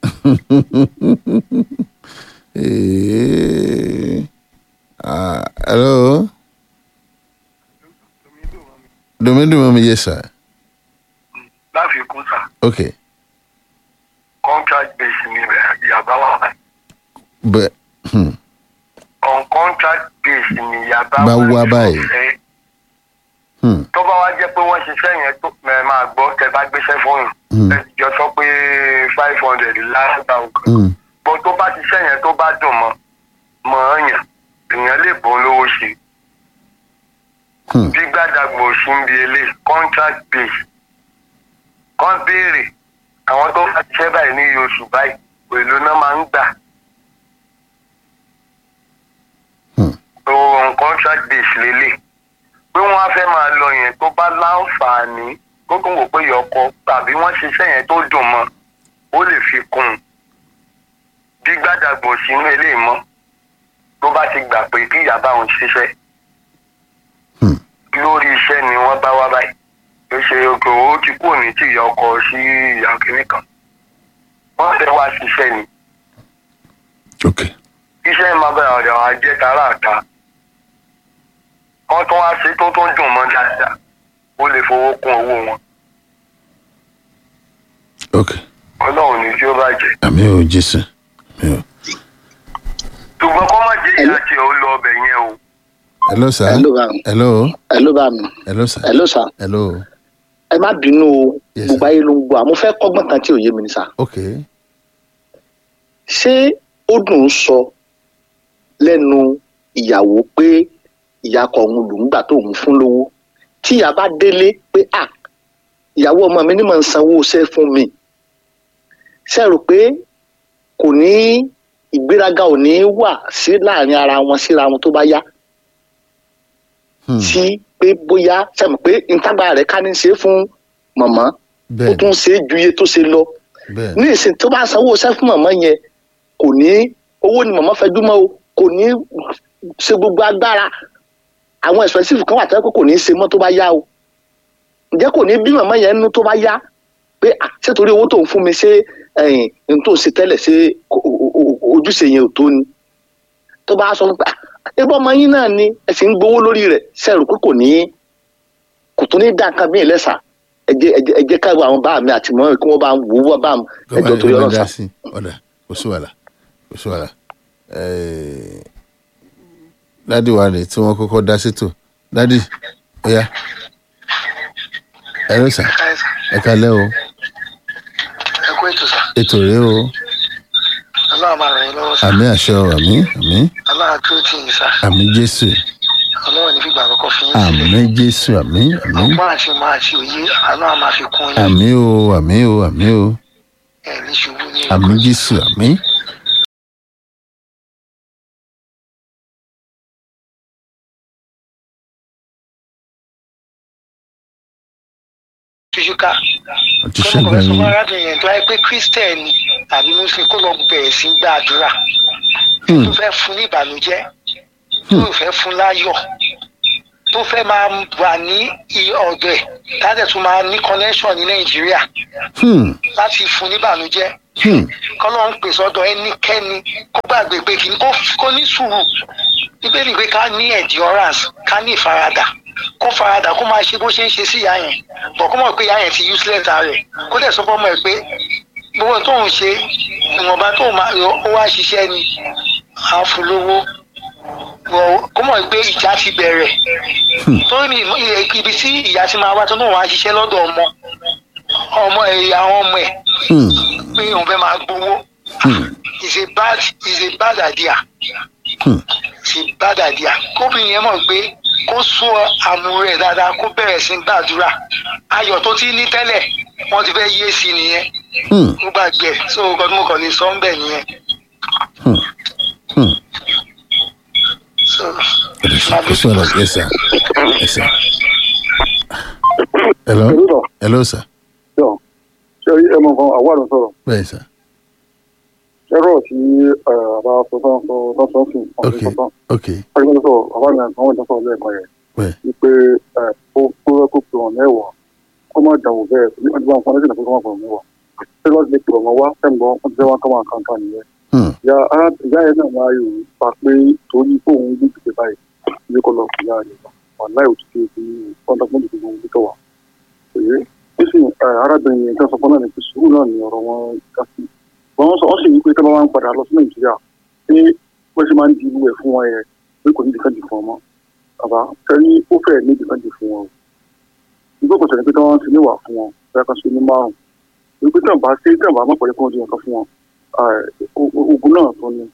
Eh, ah, hello. Domindo mami yes sir. láfikún sà Okay. contract base ni ìyàbá wà But hmm. on contract base ni ìyàbá Bá wá báyìí. ṣiṣẹ́. Hmm. tó bá wá jẹ́ pé wọ́n ṣiṣẹ́ yẹn tó ẹ máa gbọ́ tẹ bá gbéṣẹ́ fóònù Hmm. ẹ jọ sọ pé five hundred láàgbà nǹkan Hmm. bó tó bá ṣiṣẹ́ yẹn tó bá dùn mọ́ mọ́ ọ̀yàn èèyàn lè bọ́ lówó ṣe Hmm. bí gbàdàgbò sí ń bi elé contract base kan béèrè àwọn tó bá ṣiṣẹ́ báyìí ní iye oṣù báyìí èlò náà máa ń gbà Hmm. tó on contract base lélẹ̀ pé wọ́n á fẹ́ máa lọ yẹn tó bá láǹfààní tó tún wò pé yọkọ tàbí wọ́n ṣiṣẹ́ yẹn tó dùn mọ́ ó lè fi kún un bí gbàdàgbò sínú eléyìí mọ́ tó bá ti gbà pé kí ìyá bá òun ṣiṣẹ́ Hmm. lórí iṣẹ́ ni wọ́n bá wá báyìí ó ṣe òkè ó ti kúrò ní tí ìyá ọkọ sí ìyá kìnnì kan wọ́n fẹ́ wá ṣiṣẹ́ ni Okay. iṣẹ́ máa bẹ̀rẹ̀ ọ̀dọ̀ àwọn ajẹ́ tààrà àta wọ́n tún wá ṣe tó tó dùn mọ́ dáadáa ó lè fowó kún owó wọn Okay. ọlọ́run ní tí ó bàjẹ́ Àmì ò Jésù. Àmì ò. ṣùgbọ́n kọ́ má jẹ́ ìyá tí ó lọ ọbẹ̀ yẹn o Hello sir. Hello, bá mi. Hello. ẹ ló bá mi Hello sir. ẹ ló sà Hello. ẹ má bínú o Yes, gbogbo ayé ló ń gbọ́ àmọ́ fẹ́ kọ́gbọ́n kan tí ò yé mi ní sà Okay. ṣé ó dùn ún sọ lẹ́nu ìyàwó pé ìyá kọ òun lòún gbà tó òun fún lówó tí ìyá bá délé pé à ìyàwó ọmọ mi ní mọ̀ ń sanwó iṣẹ́ fún mi ṣe rò pé kò ní ìgbéraga ò ní wà sí láàrin ara wọn síra wọn tó bá yá Hmm. sí pé bóyá sẹ́mi pé ntágbára rẹ̀ ká ní ṣe fún mọ̀mọ́ ó Bẹ́ẹ̀ni. tún ṣe é ju iye tó ṣe lọ Bẹ́ẹ̀ni. ní ìsìn tó bá sanwó iṣẹ́ fún mọ̀mọ́ yẹn kò ní owó ni mọ̀mọ́ fẹjú mọ́ o kò ní ṣe gbogbo agbára àwọn expensive kan wà tó yẹ pé kò ní ṣe mọ́ tó bá yá o ǹjẹ́ kò ní bí mọ̀mọ́ yẹn nú tó bá yá pé à ṣé torí owó tó ń fún mi ṣé ẹ̀yìn n tó ṣe tẹ́lẹ̀ ṣé o- o- o- ojúṣe yẹn ò tó ni tó bá sọ pé ẹgbẹ́ ọmọ yín náà ni ẹ sì ń gbowó lórí rẹ̀ ṣẹ́rù pé kò ní kò tún ní dá nǹkan míì lẹ́sà ẹ jẹ́ ẹ jẹ́- ẹ jẹ́ káwọn àwọn bá mi àti mọ́ kí wọ́n bá ń wò ó bá mi ẹjọ́ torí ọlọ́run sá. sí. Ọ̀dà kò sí wàhálà kò sí wàhálà. Eh, Dádì wa rè tí wọ́n kọ́kọ́ dá sétò. Dádì ọ̀ya. Hello sir. Ẹ kalẹ́ o. ẹ kú ètò sá Ètò rèé o. ọlọ́run máa ràn yín lọ́wọ́ sá Àmì àṣẹ o. Àmì àmì ọlọ́run tó tì yín sá àmì Jésù. ọlọ́run ní fìgbà àkọ́kọ́ fi yín sílẹ̀ Àmì Jésù àmì àmì. ọgbọ́n àti ìmọ̀ àti òye ọlọ́run máa fi kún yín Àmì o àmì o àmì o. ẹ̀ ní ṣubú ní Àmì Jésù àmì. túṣúká Ọtí kọ́nà ṣẹ́gun kan sọ fún ẹ̀yìn. arábìnrin yẹn tó wáyé pé kírísítẹ̀nì tàbí muslim kó lọ bẹ̀rẹ̀ sí gbàdúrà Hmm. tó fẹ́ fún ní ìbànújẹ́ tó fẹ́ fún láyọ̀ tó fẹ́ máa wà ní i- ọ̀dọ̀ ẹ̀ láti tún máa ní connection ní nàìjíríà Hmm. láti fún níbànújẹ́ Hmm. kọ́lọ́ ń pèsè ọ̀dọ̀ ẹnikẹ́ni kó gbàgbé pé kí n kó kó ní sùúrù bíbélì pé ká ní endurance ká ní ìfaradà kó faradà kó máa ṣe bó ṣe ń ṣe sí ìyá yẹn bọ̀ kó mọ̀ pé ìyá yẹn ti useless rẹ̀ kó dẹ̀ sọ fọ́mọ ẹ̀ pé gbogbo tó ń ṣe ìwọ̀nba tó máa yọ ó wá ṣiṣẹ́ ni à ń fún lówó wọ kó mọ̀ pé ìjà ti bẹ̀rẹ̀ torí mi ilẹ̀ ibi tí ìyá ti máa wá tó náà wá ṣiṣẹ́ lọ́dọ̀ ọmọ ọmọ ẹ̀ àwọn ọmọ ẹ̀ Hmm. pé òun fẹ́ máa gbowó Hmm. is a bad is a bad idea Hmm. is a bad idea kóbìnrin yẹn mọ̀ pé kó sọ àmú rẹ̀ dáadáa kó bẹ̀rẹ̀ sí gbàdúrà ayọ̀ tó ti ní tẹ́lẹ̀ wọ́n ti fẹ́ yé sí i nìyẹn Hmm. ó gbàgbé ẹ̀ so nǹkan tí mo kàn lè sọ ń bẹ̀ nìyẹn Hmm. Hmm. so kò sí ọ̀rọ̀ yes sir yes sir. hello Hello. hello sir yọ ṣe ẹ mọ nǹkan àwọn àdùn sọ̀rọ̀ bẹ́ẹ̀ sir ẹ̀rọ tí àbá sọ tán sọ tán sọ sí ok ọ̀sẹ̀ tán ok ọ̀sẹ̀ tán sọ àbá mi àwọn ìtàn sọ̀rọ̀ lẹ́ẹ̀kan yẹn bẹ́ẹ̀ wípé ẹ ó kó rẹ kó pè wọn mẹ́wàá kó má dànwó bẹ́ẹ̀ ní ọdún bá ń fọn lẹ́sìn àti kó má pè wọn mẹ́wàá ṣé lọ́ọ́ ti lè pè wọn wá sẹ́ǹgbọ́n wọ́n ti fẹ́ wọn kọ́ máa kàn kàn nìyẹn Hmm. ìyá ara ìyá yẹn náà máa yòó pa pé torí fóun gbé gbèsè báyìí ilé kọ́ lọ sí ìyá rẹ̀ wà láì òtútù ti kọ́ńtà fún ìdìbò òun tó wà. èyí ó sì ẹ, arábìnrin yẹn tó sọ fún náà ní pé sùúrù náà ní ọ̀rọ̀ wọn ká sí. wọ́n sọ wọ́n sì ní pé tí wọ́n máa ń padà lọ sí nàìjíríà pé wọ́n ṣe máa ń di irú ẹ̀ fún wọn yẹn pé kò ní dìfẹ́ǹdì fún wọn mọ́. bàbá sẹ́ni ó fẹ́ ní dìfẹ́ǹdì fún wọn o. nígbà kò sẹ́ni pé tí wọ́n ti níwà fún wọn bẹ́ẹ̀ kan sí ní márùn-ún. wípé tí wọ́n bá ṣe tí wọ́n bá mọ̀ pẹ̀lú kí wọ́n di nǹkan fún wọn ah, o- o- ogun náà tó ní.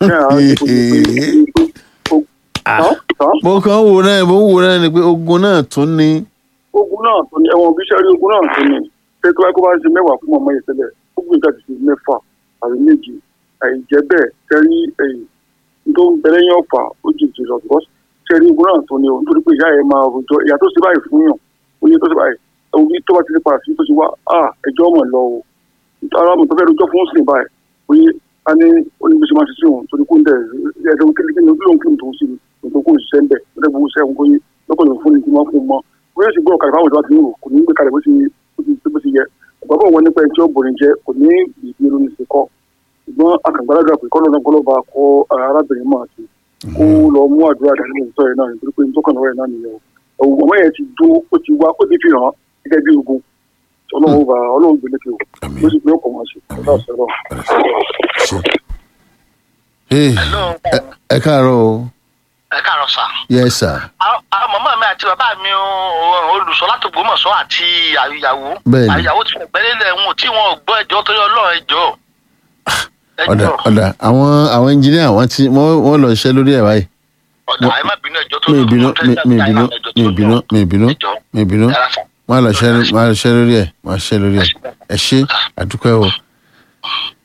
mo kàn ń wo náà mo ń wo náà ni pé ogun náà tún ní. ogun náà tó ní ẹ̀wọ̀n bíṣẹ́ rí ogun náà tó ní ṣé tó bá kó bá ń ṣe mẹ́wàá fún ọmọ yẹn tẹ́lẹ̀ ó gbé nǹkan ti ṣe mẹ́fà àbí méjì àìjẹ́ bẹ́ẹ̀ kẹ́rí ẹ̀yìn tó ń bẹ̀rẹ̀ yẹn ọ̀fà ó jù jù lọ because ṣé rí ogun náà tó ní o nítorí pé ìyá yẹn máa rojọ́ ìyá tó ṣe báyìí fún yàn ó ní tó ṣe báyìí òbí tó bá ti ṣe padà sí tó ṣe wá à ẹjọ́ mọ̀ lọ o ara mi tó fẹ́ rojọ́ fún sí báyìí oye a ní onígbèsè máa ṣe sí òun torí kó ń dẹ̀ ẹ̀ẹ́dẹ́gbẹ̀rún kí ló ń kí ló ń tó sí ní tó kó ṣiṣẹ́ ń bẹ̀ ẹ̀ẹ́dẹ́gbẹ̀rún gbogbo sẹ́wọ̀n kó yé lọ́kọ̀ọ́ fún ní kí wọ́n fún un mọ́ bóyá sì gbọ́ ọ̀kadà fáwọn ìjọba ti ń rò kò ní gbé kalẹ̀ bó ti bó ti bó ti yẹ bàbá òun nípa ẹni tí ó bòrin jẹ kò ní ìdí irun ní ìsìnkọ́ ṣùgbọ́n akàngbáradà pé kọ́ lọ́nà gbọ́lọ́ba kọ́ arábìnrin máa ti kó lọ mú àdúrà dání ní ìtọ́ yẹn náà nítorí pé nítorí kan lọ́wọ́ yẹn náà nìyẹn o ọmọ yẹn ti dó ó ti wá ó ti fi hàn gẹ́gẹ́ bí ogun ọlọ́run bá ọlọ́run gbélé kí o Àmín. ló sì pé ọkọ̀ máa ṣe ọ̀dà ọ̀sẹ̀ lọ. ṣe. Hey, ẹ- ẹ káàárọ̀ o ẹ káàárọ̀ sà. yes sir àwọn màmá mi àti bàbá mi ò- olùsọ láti Ògbómọ̀ṣọ́ àti àyàwó Bẹ́ẹ̀ni. àyàwó ti gbẹ́lẹ́lẹ̀ wọn tí wọn ò gbọ́ ẹjọ́ torí ọlọ́run ẹjọ́ ọ̀dà ẹjọ́ ọ̀dà àwọn àwọn engineer wọ́n ti wọ́n wọ́n lọ ṣiṣẹ́ lórí ẹ̀ báyìí ọ̀dà ẹ má bínú ẹjọ́ tó mi lọ́run ìbínú tó mi tẹ́lẹ̀ mi láì ìbínú láì ẹjọ́ tó mi ìbínú lọ́run. mi ìbínú ẹjọ́ mi ìbínú yàrá sà. wọ́n lọ ṣiṣẹ́ wọ́n lọ ṣiṣẹ́ lórí ẹ̀ wọ́n ṣiṣẹ́ lórí ẹ̀ ẹ ṣé àdúpẹ́ o